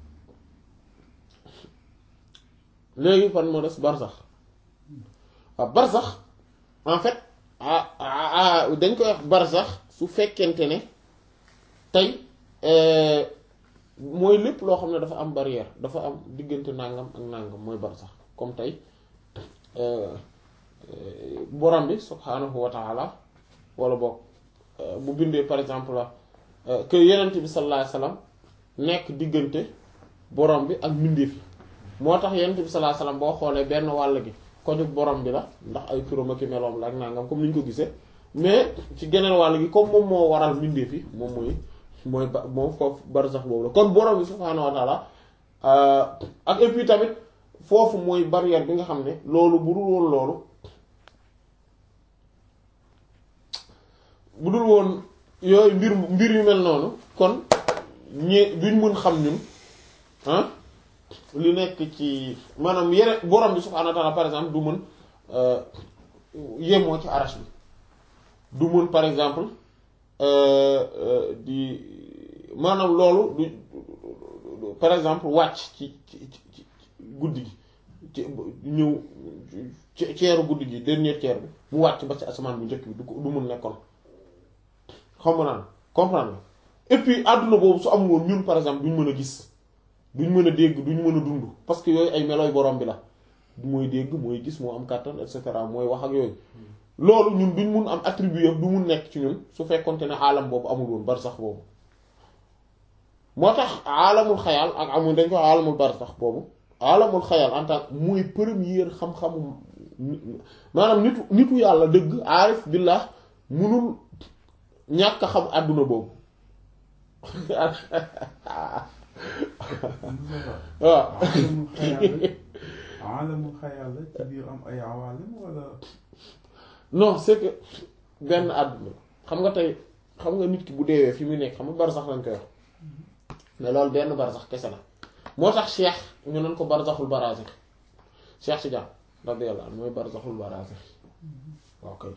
léegi fan moo des barsax waaw barsax en fait ah dañ koy wax barsax su fekkente ne tey mooy lépp loo xam ne dafa am barrière dafa am diggante nangam ak nangam mooy barsax comme tey borom bi subhaanahu wa taala wala boog bu bindee par exemple la que yenent bi sallallahu alayhi wasallam nekk diggante borom bi ak mbindeef yi moo tax yenent bi sallallahu alayhi wasallam boo xoolee benn wàll gi kojug borom bi la ndax ay turam ak meloom la ak nangam comme ni ñu ko gisee mais ci geneen wàll gi comme moom moo waral mbindeef yi moom mooy mooy ba moom foofu barsax boobu la kon borom bi subhaanahu wa taala ak et puis tamit foofu mooy barrière bi nga xam ne loolu bu dul woon loolu bu dul woon yooyu mbir mbir yu mel noonu kon ñi duñ mën xam ñun ah li nekk ci maanaam yere borom bi subhaanahu wa ta'ala par exemple du mën yemoo ci arash bi du mën par exemple di maanaam loolu du par exemple wàcc ci ci ci guddi gi ci ñëw ceeru guddi gi dernier ceer bi mu wàcc ba ci asamaan bu njëkk bi du ko du mun nekkoon xam nga naan comprendre et puis àdduna boobu su amul woon ñun par exemple duñ mën a gis duñ mën a dégg duñ mën a dund parce que yooyu ay melooy borom bi la mooy dégg mooy gis moo am kàttan et cetera mooy wax ak yooyu loolu ñun duñ mun am attribut du mun nekk ci ñun su fekkonte ne aalam boobu amul woon barsax boobu moo tax aalamul xayal ak amul dañ ko aalamul barsax boobu aalamul xayal en tant mooy première xam-xamu maanaam nitu nitu yàlla dëgg aarif billah munul ñàkk a xam àdduna boobu waaw alamul xayal la ci biir am ay awalim wala non c'est que benn àdduna xam nga tey xam nga nit ki bu deewee fi mu nekk xam nga barsax lañ koy wax mais loolu benn barsax kese la moo tax cheikh ñu naan ko barsaxul barazix cheikh si jàmm radiyallahu anhu mooy barsaxul barazix waaw kay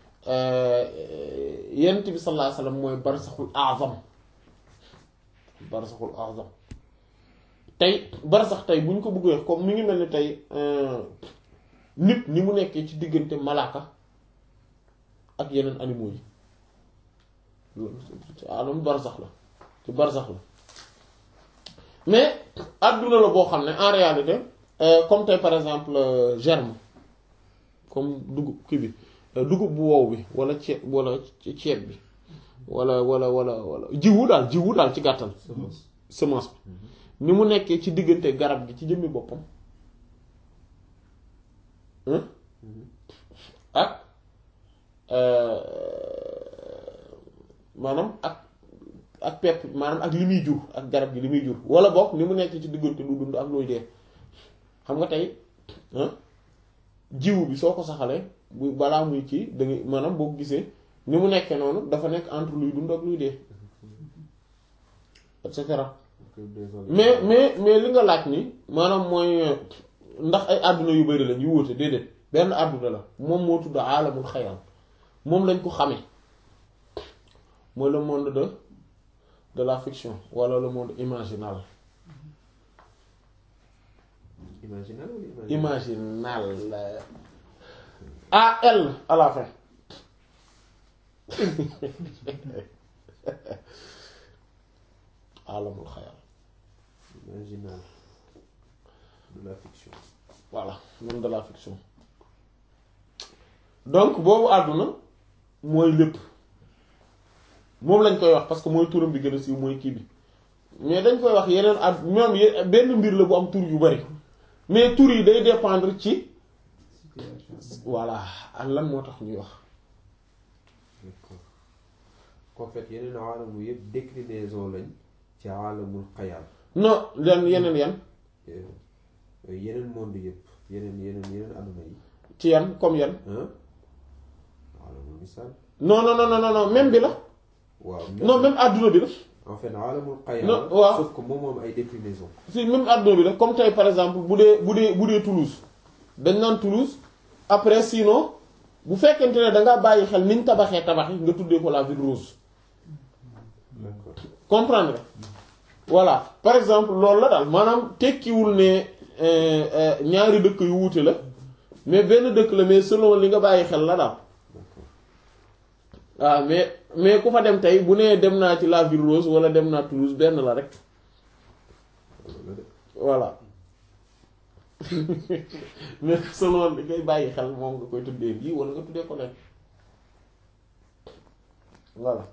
yonent bi sallallahu alayhi wasallam mooy barsaxul azam barsaxul azam tey barsax tey bu ñu ko bëggee comme mi ngi mel ni tey nit ni mu nekkee ci diggante malaaka ak yeneen animaux yi loolu ci alam barsax la ci barsax la mais adduna la boo xam ne en réalité comme tey par exemple germe comme dugub kii bi dugub bu wow bi wala ceeb wala ceeb bi wala wala wala wala jiwu daal jiwu daal ci gàttal semence bi ni mu nekkee ci diggante garab gi ci jëmmi boppam ak maanaam ak ak pepp maanaam ak li muy jur ak garab gi li muy jur wala boog ni mu nekk ci diggante lu dund ak luy dee xam nga tey ah jiwu bi soo ko saxalee bu balaa muy kii da ngay maanaam boo ko gisee ni mu nekkee noonu dafa nekk entre luy dund ak luy dee et cetera mais mais mais li nga laaj ni maanaam mooy ndax ay àdduna yu bari lañ yu wóote déedéet benn àdduna la moom moo tudd aalamul xayal moom lañ ko xamee mooy le monde de de la fiction wala le monde imaginal imaginal wala imaginal imaginal A-L à la fin aalamul xayal imaginal de la fiction voilà monde de la fiction donc boobu àdduna mooy lépp moom lañ koy wax parce que mooy turam bi gën a siiw mooy kii bi mais dañ koy wax yeneen at ñoom ye- benn mbir la bu am tur yu bari mais tur yi day dépendre ci voilà ak lan moo tax ñuy wax d'accord en fait yeneen aalamu yëpp déclinaison lañ ci aalamul xayal non leen yeneen yan yeneen monde yëpp yeneen yeneen yeneen adduna yi ci yan comme yan ah aalamul misaal non non non non non même bi la waaw non même àdduna bi la en fait aalamul xayal Non, waaw. sauf que moom moom ay déclinaison si même àdduna bi la comme tey par exemple bu dee bu dee bu dee Toulouse dañ naan Toulouse après sinon bu fekkente ne da nga bàyyi xel niñ tabaxee tabax yi nga tuddee ko la ville rose d'accord comprendre nga voilà par exemple loolu la daal maanaam tekkiwul ne euh, euh, ñaari dëkk yu wuute la mais benn dëkk la mais selon li nga bàyyi xel la daal d'accord waaw mais mais ku fa dem tey bu nee dem naa ci la ville rose wala dem naa Toulouse benn la rek loolu la de voilà mais selon li ngay bàyyi xel moom nga koy tuddee lii wala nga tuddee ko leen voilà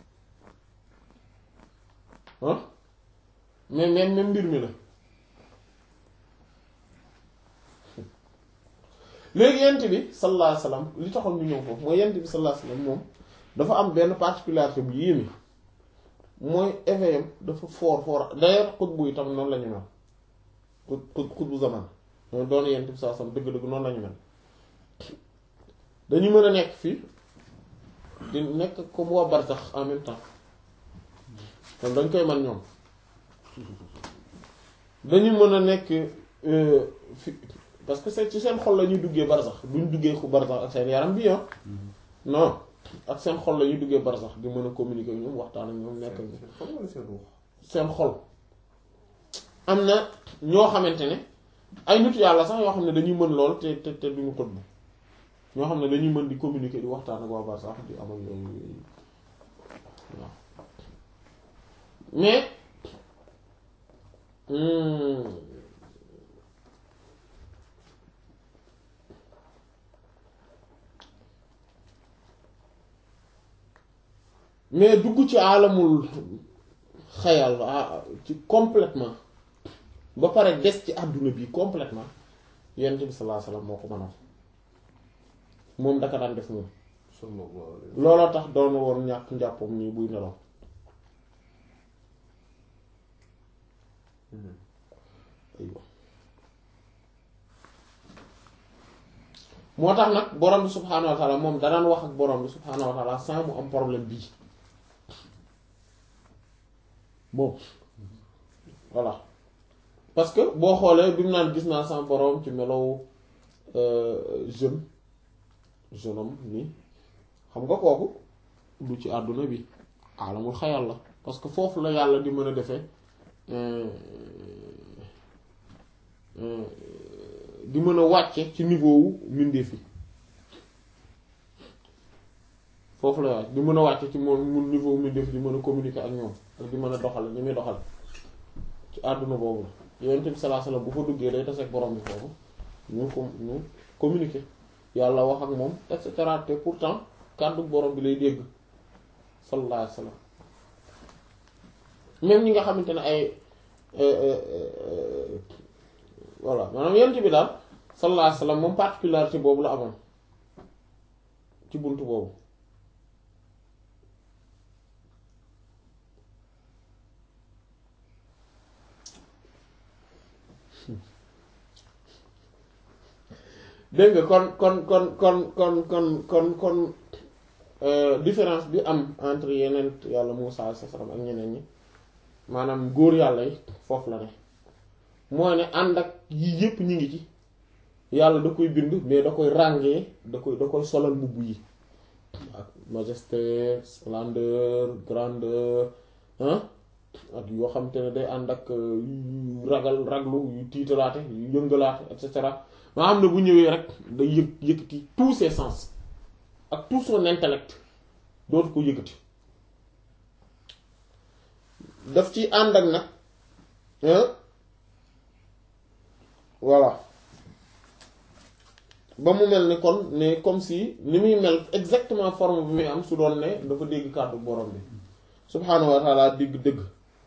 ah mais même même mbir mi la léegi yent bi sallallahu alayhi wasallam li taxoon ñu ñëw foofu mooy yent bi sallallahu alayhi wasallam moom dafa am benn particularité bu yéeme mooy éveil am dafa foor foor d'ailleurs xutbu yi tam noonu la ñu mel xut xut xutbu zaman ñoo doon yent bi sallallahu alayhi wasallam dëgg-dëgg noonu la ñu mel dañu mën a nekk fii di nekk comme waa barsax en même temps kon dañ koy man ñoom dañu mën a nekk euh, fi parce que c'est ci seen xol la ñuy duggee barsax duñ duggee ku barsax ak seen yaram bi ah non ak seen xol la ñuy duggee barsax di mën a communiquer ak ñoom waxtaan ak ñoom nekk ak ñoom xam nga seen ruux seen xol am na ñoo xamante ne ay nit yàlla sax yoo xam ne dañuy mën lool te te te duñu xutbu ñoo xam ne dañuy mën di communiquer di waxtaan ak waa barsax di amal yooyu yooyu waaw mais hmm, mais dugg ci alamul xayal ah, ci complètement ba pare des ci àdduna bi complètement yonent bi sallallahu alayhi wasallam moo ko mënoon moom daka daan def moom sallallahu alayhi looloo tax doon woon ñàkk njàppam nii buy nelaw aywa moo tax nag borom bi subhaanahu wa taala moom danaan wax ak borom bi subhaanahu wa taala sans mu am problème bii bon voilà parce que boo xoolee bi mu naan gis naa sama borom ci melow euh, jeune jeune homme nii xam nga kooku du ci àdduna bi alamul xayal la parce que foofu la yàlla di mën a defee euh, euh, di mën a wàcce ci niveau wu mbindeef yi foofu la wàcc di mën a wàcce ci moom mu niveau wu mbindeef di mën a communiquer ak ñoom ak di mën a doxal ni muy doxal ci àdduna boobu la yonent bi sallallahu alayhi wasallam bu fa duggee day taseeg borom bi foofu ñu ko ñu communiquer yàlla wax ak moom et cetera te pourtant kàddu borom bi lay dégg sallallahu alayhi wasallam même ñi nga xamante ne ay voilà maanaam yonent bi daal sallallahu alayhi wasallam moom particularité boobu la amoon ci buntu boobu dégg nga kon kon kon kon kon kon kon kon différence bi am entre yeneen yàlla Muusaa alayhi salaam ak ñeneen ñi maanaam góor yàlla yi foofu la ne mooy ne ànd ak yii yépp ñi ngi ci yàlla da koy bind mais da koy ràngee da koy da koy solal mbubb yi ak majesté splendeur grandeur hein ak yoo xam te ne day ànd ak yu ragal raglu yu tiitalaate yu yëngalaate et cetera maa xam ne bu ñëwee rek day yëg yëkkati tous ses sens ak tout son intellect dootu ko yëkkati daf ci ànd ak nag voilà ba mu mel ni kon ne comme si ni muy mel exactement forme bi muy am su doon ne dafa dégg kàddu borom bi subhaanahu wa taala digg dëgg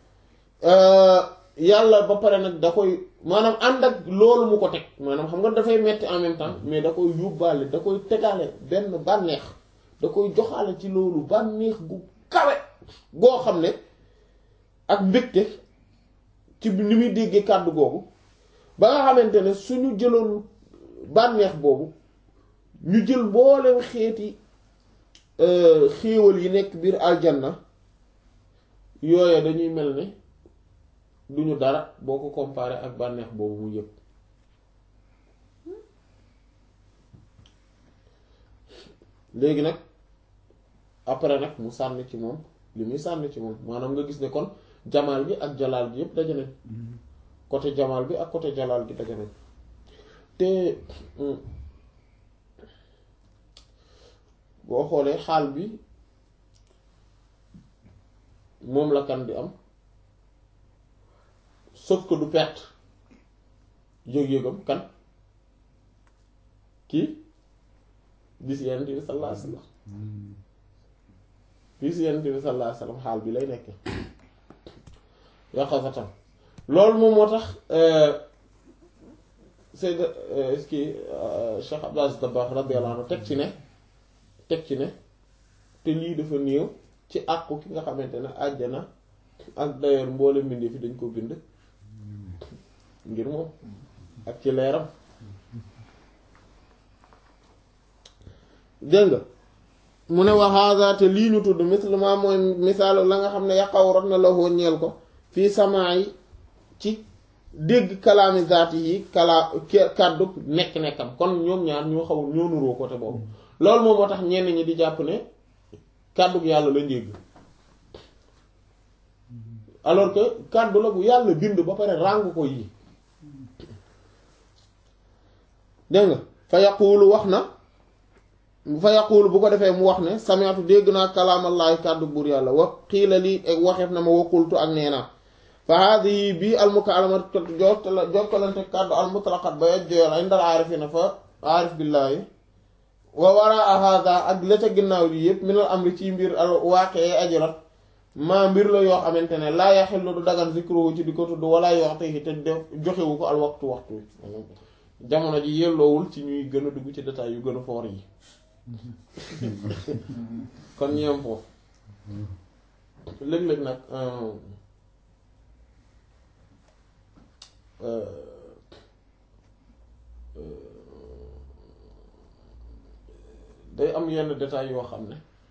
yàlla ba pare nag da koy maanaam ànd ak loolu mu ko teg maanaam xam nga dafay metti en même temps mais da koy yóbbaale da koy tegaale benn bànneex da koy joxaale ci loolu bànneex gu kawe goo xam ne ak mbégte ci ni muy déggee kàddu googu ba nga xamante ne suñu jëloon bànneex boobu ñu jël mboolem xeeti xéewal yi nekk biir aljanna yooya dañuy mel ne duñu dara boo ko comparé ak bànneex boobu mu yëg léegi nag après nag mu sànni ci moom li muy sànni ci moom maanaam nga gis ne kon jamaal bi ak jalaal bi yépp daje nañ côté jamaal bi ak côté jalaal bi daje nañ te boo xoolee xaal bi moom la kan di am sauf que du perte yëg-yëgam kan kii bis yonent bi sallallahu alayhi wasallam bis yonent bi sallallahu alayhi wasallam xaal bi lay nekke yaqazatan loolu moom moo tax Seyd ki Cheikh Abdou Aziz Dabakh radiyallahu anhu teg ci ne teg ci ne te lii dafa néew ci àqu ki nga xamante ne àjjana ak d'ailleurs mboole mbindee fi dañ ko bind ngir moom ak ci leeram dégg nga mu ne waxaasa te lii ñu tudd misluma mooy misaalu la nga xam ne yaqaw rot na la woo ñeel ko fii samaa yi ci dégg kalaami zaati yi kalaa kàddu nekk-nekkam kon ñoom ñaar ñoo xaw ñoo nuroo côté boobu loolu moom moo tax ñenn ñi di jàpp ne kàddu yàlla la njégg alors que kàddu la bu yàlla bind ba pare ràng ko yi dégg nga fa yaquulu wax na fa yaquulu bu ko defee mu wax ne sami'tu dégg naa kalaamallaahi kàddu buur yàlla wa xiila lii waxeef na ma waqultu ak nee naa fa haadihi bii almukaalamat jokkalante kàddu almutlaqat ba yaj joyal ay ndal aarifina fa aarif billaahi wa waraa hada ak la ca ginnaaw lii yépp minal amri ci mbir al waaqee ajirat maa mbir la yoo xamante ne laa yaxillu du dagan zikruhu ci di ko tudd wala yu'tihi te def joxewu ko al waxtu waxtu jamono ji yelloowul ci ñuy gën a dugg ci détails yu gën a foor yi kon ñeem foofu léeg-léeg nag day am yenn détails yoo xam ne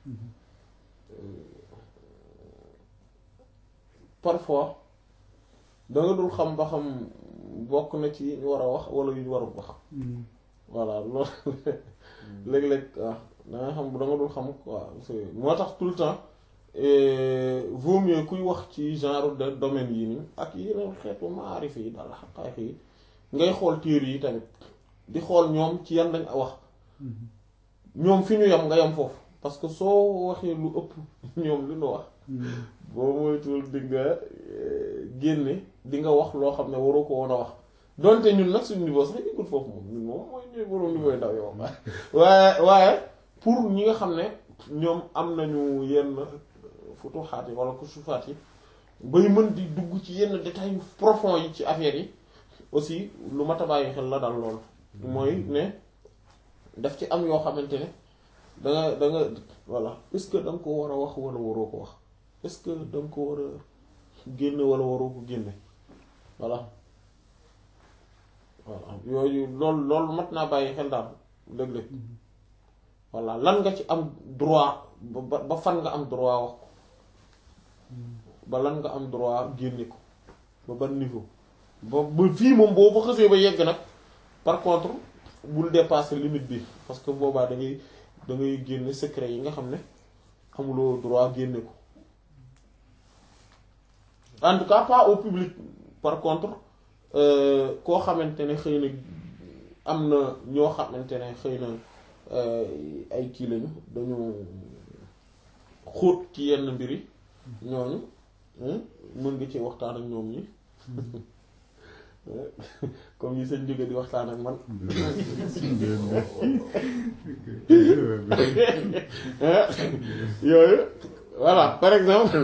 parfois danga dul xam ba xam bokk na ci yi ñu war a wax wala yu ñu warul wax voilà loolu léeg-léeg waaw danga xam da nga dul xam waaw moo tax tout le temps vaut mieux kuy wax ci genre de domaine yi nii ak yeneen xeetu maarif yi daal xaqaax yi ngay xool téere yi tamit di xool ñoom ci yan lañ wax ñoom fi ñu yem nga yem foofu parce que soo waxee lu ëpp ñoom li ñu wax boo moytuwul di nga génne di nga wax loo xam ne waroo ko woon a wax donte ñun nag suñu niveau sax yëgul foofu moom ñun moom mooy ñooy borom niveau yu ndaw yow waaye waaye pour ñi nga xam ne ñoom am nañu yenn futuxaat yi wala kusufaat yi bay mën di dugg ci yenn détails yu profond yi ci affaire yi aussi lu mat a bàyyi xel la dal lool mooy ne daf ci am yoo xamante ne da nga da nga voilà est-ce que da nga ko war a wax wala waroo ko wax est-ce que da nga ko war a génne wala waroo ko génne voilà voilà yooyu loolu loolu mat naa bàyyi xel daal léeg-léeg voilà lan nga ci am droit ba ba fan nga am droit wax ko ba lan nga am droit génne ko ba ban niveau ba ba fii moom boo fa xësee ba yegg nag par contre bul dépasser limite bi parce que boobaa da ngay da ngay génne secret yi nga xam ne amuloo droit génne ko en tout cas pas au public par contre koo xamante ne xëy na am na ñoo xamante ne xëy na ay kii lañu dañu xóot ci yenn mbir yi ñooñu mën nga ci waxtaan ak ñoom ñi comme yi seen jóge di waxtaan ak man yooyu voilà par exemple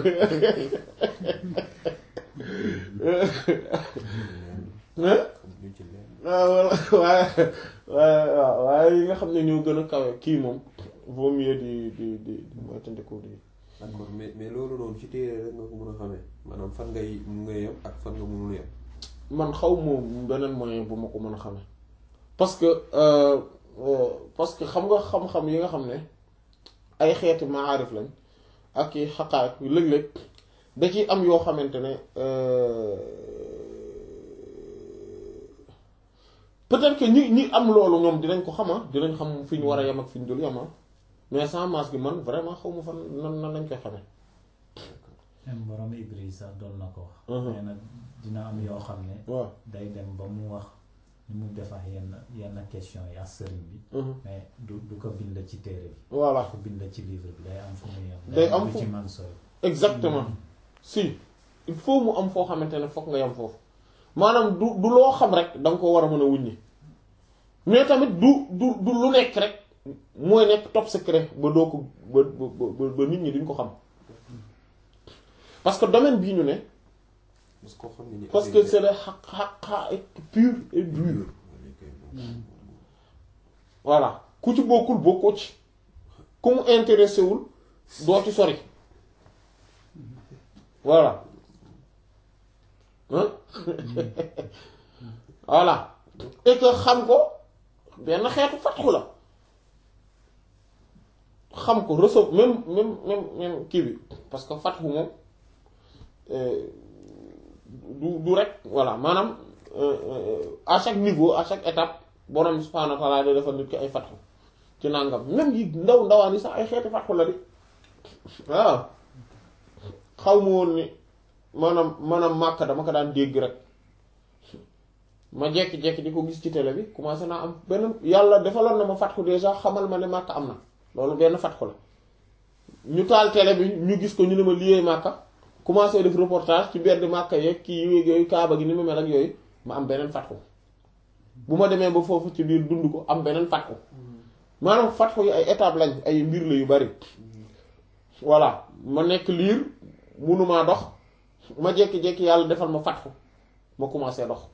waaw waaye waaye waaw waaye yi nga xam ne ñoo gën a kawe kii moom vaut mieux di di di di moytandiku di d'accord mais mais loolu noonu ci téere rek nga ko mën a xamee maanaam fan ngay mun nga yem ak fan nga mënul yem man xaw moom beneen moyen bu ma ko mën a xamee parce que parce que xam nga xam-xam yi nga xam ne ay xeeti maarif lañ ak i xaqaat yu léeg-léeg da ciy am yoo xamante ne peut-être que ñi ñi am loolu ñoom dinañ ko xama dinañ xam fi ñu war a yem ak fi ñu dul yema mais sans masque gi man vraiment xaw ma fan nan nan lañ koy xamee. même borom Ibris sax doon na ko wax. nee na dina am yoo xam ne. waaw day dem ba mu wax ni mu defax yenn yenn question yi ak sëriñ bi. mais du du ko bind ci téere bi. voilà ko bind ci livre bi day am fu muy yem. day am fu fu ci man sooy. exactement si il faut mu am foo xamante ne fokk nga yem foofu maanaam du du loo xam rek da nga ko war a mën a wuññi mais tamit du du du lu nekk rek mooy nekk top secret ba doo ko ba ba ba nit ñi duñ ko xam parce que domaine bii ñu ne parce que xam ne parce que c'est le xaq xaq pur et dur voilà ku ci bokkul bokkoo ci ku mu intéressé wul doo ci sori voilà hein voilà et que xam ko benn xeetu fatxu la xam ko recevoir même même même même kii bi parce que fatxu moom du du rek voilà maanaam à chaque niveau à chaque étape borom subhaanahu wa ta'aala day defal nit ki ay fatxu ci nangam même yi ndaw ndawaan yi sax ay xeeti fatxu la di waaw xaw ma woon ni maanaam maanaam màkk dama ko daan dégg rek ma jekki-jekki di ko gis ci télé bi commencé naa am benn yàlla defaloon na ma fatxu déjà xamal ma ne màkk am na loolu benn fatxu la ñu taal télé bi ñu gis ko ñu ne ma liyee màkka commencé def reportage ci benn màkka yeeg kii yooyu kaaba gi ni mu mel ak yooyu ma am beneen fatxu bu ma demee ba foofu ci biir dund ko am beneen fatxu maanaam fatxu yi ay étape lañ ay mbir la yu bari voilà ma nekk liir munumaa dox ma jékki-jékki yàlla defal ma fatxu ma commencé dox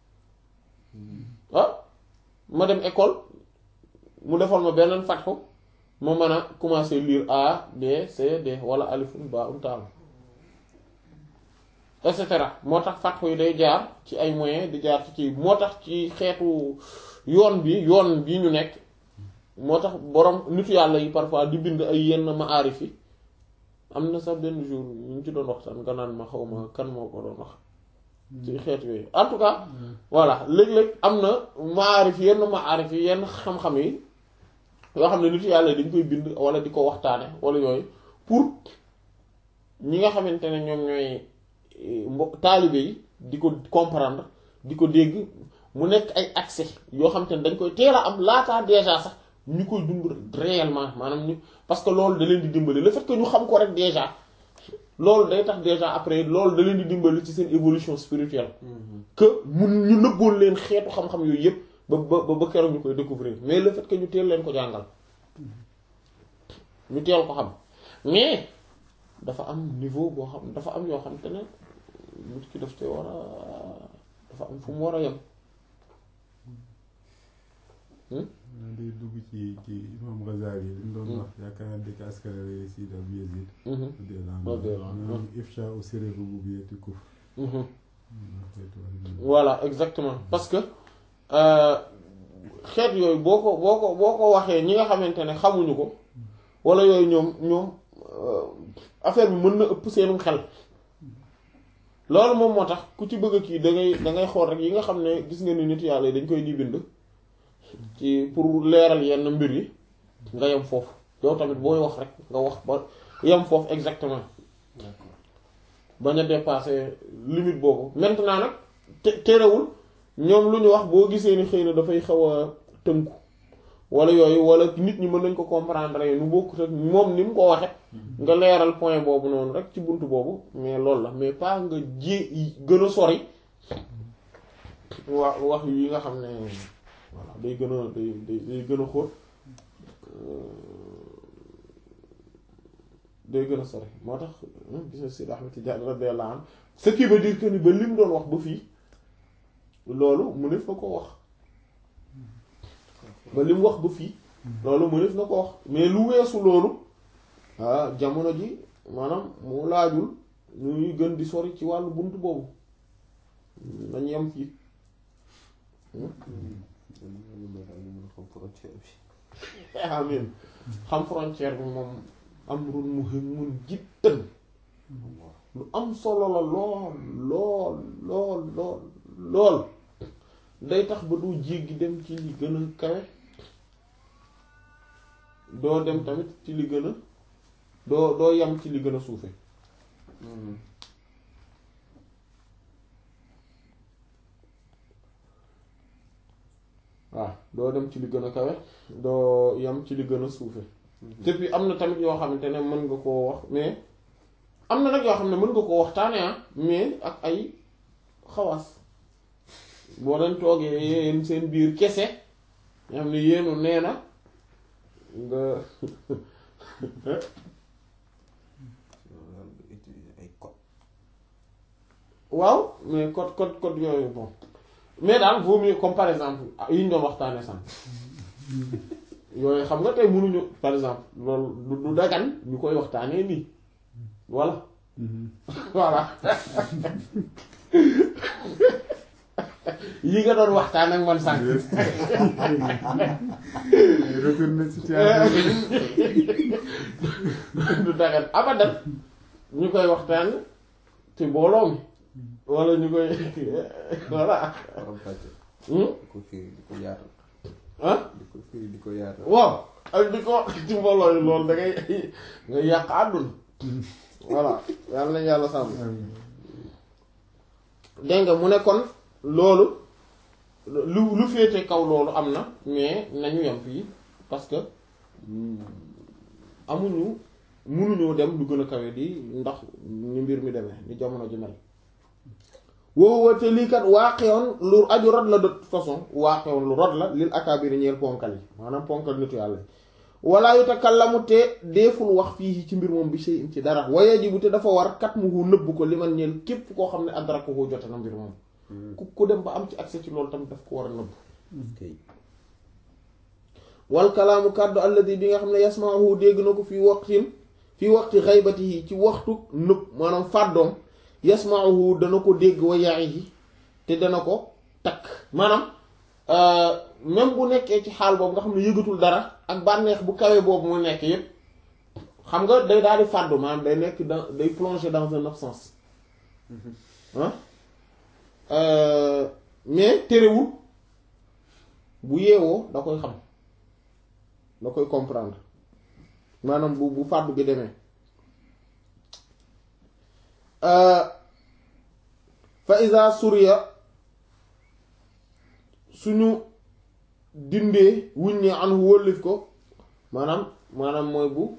ah ma dem école mu defal ma beneen fatxu ma mën a commencé lire A B C D wala alifun ba um taal et cetera moo tax fatxu yi day jaar ci ay moyens di jaar ci kii moo tax ci xeetu yoon bi yoon bi ñu nekk moo tax borom nitu yàlla yi parfois di bind ay yenn maarif yi am na sax benn jour ñu ngi ci doon waxtaan nga naan ma xaw ma kan moo ko doon wax ci xeet yooyu en tout cas voilà léeg-léeg am na maarif yenn maarif yi yenn xam-xam yi yoo xam ne nitu yàlla dañ koy bind wala di ko waxtaane wala yooyu pour ñi nga xamante ne ñoom ñooy mbo taalibe yi di ko comprendre di ko dégg mu nekk ay accès yoo xamante ne dañ koy teel a am laataa déjà sax ñu koy dund réellement maanaam ñu parce que loolu da leen di dimbali le fait que ñu xam ko rek déjà loolu day tax déjà après loolu da leen di dimbali ci seen évolution spirituelle que mun ñu nëbboon leen xeetu xam-xam yooyu yëpp ba ba ba keroog ñu koy découvrir mais le fait que ñu teel leen ko jàngal ñu teel ko xam mais dafa am niveau boo xam dafa am yoo xam te ne nit ki daf te war a dafa am fu mu war a yem day dugg ci ci imam Ghazali yi dañ doon wax yaakaar naa dëkk askanale si da bu Yazid radiyallahu ifsha u sirri rububiyyati kufr voilà exactement parce que xeet yooyu boo ko boo ko boo ko waxee ñi nga xamante ne xamuñu ko wala yooyu ñoom ñoom affaire bi mën na ëpp seenum xel loolu moom moo tax ku ci bëgg kii da ngay da ngay xool rek yi nga xam ne gis nga ni nit yàlla yi dañ koy di bind ci pour leeral yenn mbir yi nga yem foofu yow tamit booy wax rek nga wax ba yem foofu exactement bañ a dépasser limite boobu maintenant nag te terewul ñoom lu ñu wax boo gisee ni xëy na dafay xaw a tënku wala yooyu wala nit ñi mën nañ ko comprendre nu bokkut ak moom ni mu ko waxe nga leeral point boobu noonu rek ci bunt boobu mais loolu la mais pas nga ji gën a sori wax wax yi nga xam ne voilà day gën a day day day gën a xóot day gën a sori moo tax gis nga Seydi Ahmed Tidiane radiyallahu anhu ce qui veut dire que ni ba lim doon wax ba fii loolu mëneef na ko wax ba lim wax ba fii loolu mëneef na ko wax mais lu weesu loolu ah jamono ji maanaam mu laajul ñuy gën di sori ci wàllu bunt boobu nañ yem fii amin xam frontière bi moom amrun muhimun jiddan lu am solo la lool lool lool lool lool day tax ba du jéggi dem ci li gën a kawe doo dem tamit ci li gën a doo doo yam ci li gën a suufe waaw doo dem ci li gën a kawe doo yam ci li gën a suufe te puis am na tamit yoo xamante ne mën nga koo wax mais am na nag yoo xam ne mën nga koo waxtaane ah mais ak ay xawaas boo leen toogee yéen seen biir kese nga xam ne yéenu nee na nga waaw mais code code code yooyu bon mais daal vaut mieux comme par exemple yi ñu doon waxtaane san yooyu xam nga tey mënuñu par exemple loolu du dagan ñu koy waxtaanee nii voilà voilà yi nga doon waxtaan ak man sànq. retourné situation du dagan abadan ñu koy waxtaan ci mbooloo mi wala ñu koy voilà. di ko firi di ko yaatal. ah di ko firi di ko yaatal. waaw ak di ko wax ci mbooloo yi loolu da ngay nga yàq àdduna voilà yàlla nañ yàlla sàmm dégg nga mu ne kon loolu lu lu féete kaw loolu am na mais nañu yem fii parce que amuñu munuñoo dem lu gën a kawe di ndax ni mbir mi demee ni jamono ji mel woowu te lii kat waaqewoon lu aju rod la de toute façon waaqewoon lu rod la lil akaabiri ñeel ponkal yi maanaam ponkal nitu yàlla yi walla yutakallamu te deeful wax fii ci mbir moom bi sey ci dara wayajibu te dafa war kat mu hu nëbb ko li man ñeel képp koo xam ne adraka ko jote na mbir moom ku ku dem ba am ci accès ci loolu tamit daf ko war a nëbb wal kalaamu kàddu alladi bi nga xam ne yasmaahu dégg na ko fii waqtin fii waqti xaybatihi ci waxtu nëbb maanaam fàddoom yasmaahu dana ko dégg wa ya'ihi te dana ko takk maanaam même bu nekkee ci xaal boobu nga xam ne yëgatul dara ak bànneex bu kawe boobu mu nekk yépp xam nga day daal di fàddu maanaam day nekk dans day plonger dans une absence ah mais terewul bu yeewoo da koy xam da koy comprendre maanaam bu bu fàddu gi demee fa iza suriya suñu dindee wuññee an wóllif ko maanaam maanaam mooy bu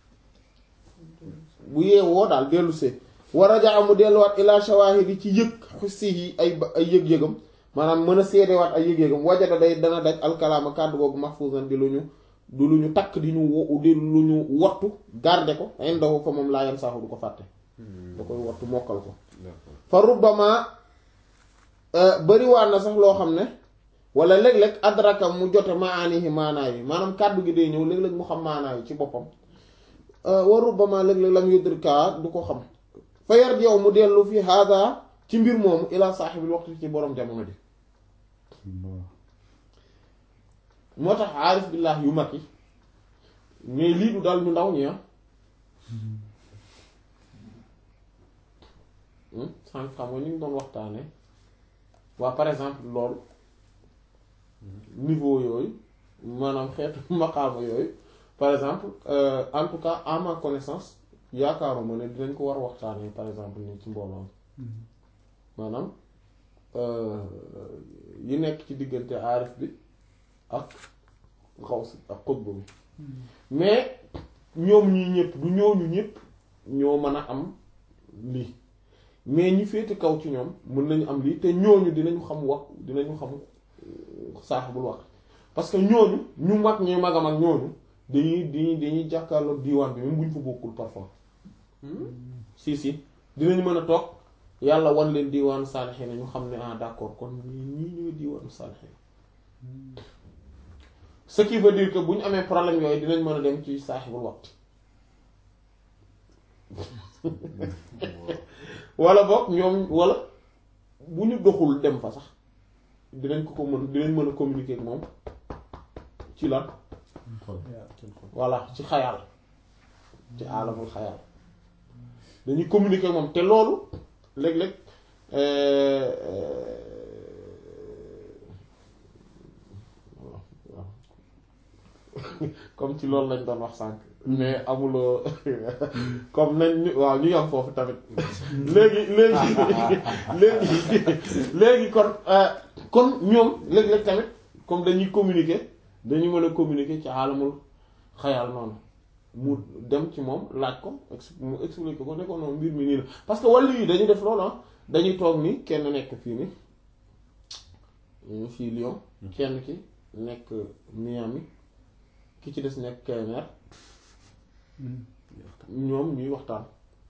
bu yeewoo daal dellu see war a jaa mu delluwaat ila shawahidi ci yëg xussi yi ay ay yëg-yëgam maanaam mën a seedewaat ay yëg-yëgam wajada day dana daj alkalaama kàddu googu mahfuzan di lu ñu du lu ñu takk di ñu wo di lu ñu wattu garde ko indahu fa moom laa yan saaxu du ko fàtte da koy wattu mokkal ko fa rubbama bariwaat na sax loo xam ne wala léeg-léeg adraka mu jote maanihi maanaa yi maanaam kàddu gi day ñëw léeg-léeg mu xam maanaa yi ci boppam wa rubbama léeg-léeg lam yudrika du ko xam fa yar yow mu dellu fi hada ci mbir moomu ila saaxibil waxtu ci borom jamono ji moo tax aarif billah yu mag yi mais lii du dal ñu ndaw ñi ah sànq xam nga ñu ngi doon waxtaane waa par exemple loolu niveau yooyu maanaam xeetu maqaama yooyu par exemple euh, en tout cas à ma connaissance yaakaaruma ne dinañ ko war waxtaanee par exemple nii ci mbooloo maanaam yi nekk ci diggante aarif bi ak xaw si ak xutba bi mais ñoom ñii ñëpp du ñooñu ñëpp ñoo mën a am lii mais ñi féete kaw ci ñoom mën nañu am lii te ñooñu dinañu xam wax dinañu xam saaxibul wax parce que ñooñu ñu mag ñi magam ak ñooñu dañuy dañuy dañuy jàkkaarloog diiwaan bi même bu ñu fa bokkul parfois si si dinañ mën a toog yàlla wan leen diiwaanu saalixiin ñu xam ne ah d'accord kon ñii ñii ñooy diiwaanu saalixiin ce qui veut dire que bu ñu amee problème yooyu dinañ mën a dem ci saaxibul waxtu wala boog ñoom wala bu ñu doxul dem fa sax dinañ ko ko mën dinañ mën a communiquer ak moom ci lan voilà ci xayal ci alamul xayal dañuy communiquer ak moom te loolu léeg-léeg comme ci loolu lañ doon wax sànq mais amuloo comme nañ ñu waaw ñu yam foofu tamit léegi léegi léegi léegi kon kon ñoom léeg-léeg tamit comme dañuy communiquer dañu mën a communiquer ci alamul xayal noonu mu dem ci moom laaj ko mu expliquer ko ne ko noonu mbir mi nii la parce que wàllu yi dañuy def loolu dañuy toog ni kenn nekk fii ni fii Lyon kenn ki nekk Miami ki ci des nekk Kébémer ñoom ñuy waxtaan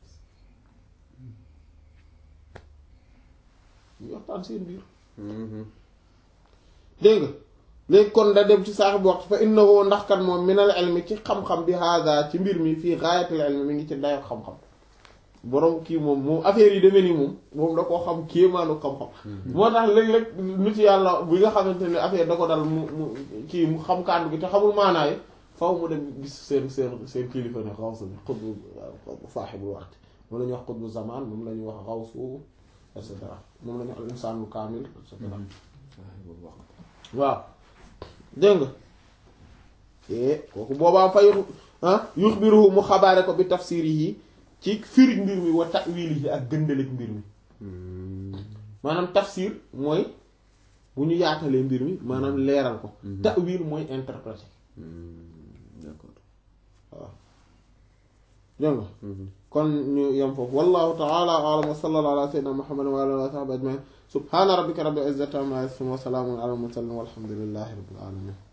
ñuy waxtaan seen biir dégg nga léegi kon da dem ci saaxibu waxtu fa innahu ndax kat moom minal ilmi ci xam-xam bi hada ci mbir mi fii gaayatul ilmi mi ngi ci dayo xam-xam borom kii moom moom affaire yi demee nii moom moom da koo xam kéemaanu xam-xam moo tax léeg-léeg nit yàlla bi nga xamante ne affaire da ko dal mu mu kii mu xam kàddu gi te xamul maanaay faw mu dem gis seen seen seen kilifa ne xawsu bi xutbu saaxibul waxtu moom la ñuy wax xutbu zaman moom la ñuy wax xawsu et cetera moom la ñuy wax al insaanul kaamil et cetera waaw dégg nga kooku boobaa fay yuxbiruhu mu xabaare ko bi tafsirihi ci firi mbir mi wa ta'wilihi ak gëndaleeg mbir mi maanaam tafsir mooy bu ñu yaatalee mbir mi maanaam leeral ko ta'wil mooy interpréter d'accord waaw dégg nga kon ñu yem foofu wallahu ta'ala a'lam wa sallallahu ala sayyidina muhammadin wa ala alihi wa sahbihi ajma'in subhana rabbika rabbil izzati amma yasifun wa salamun ala al mursalin walhamdulillahi rabbil alamin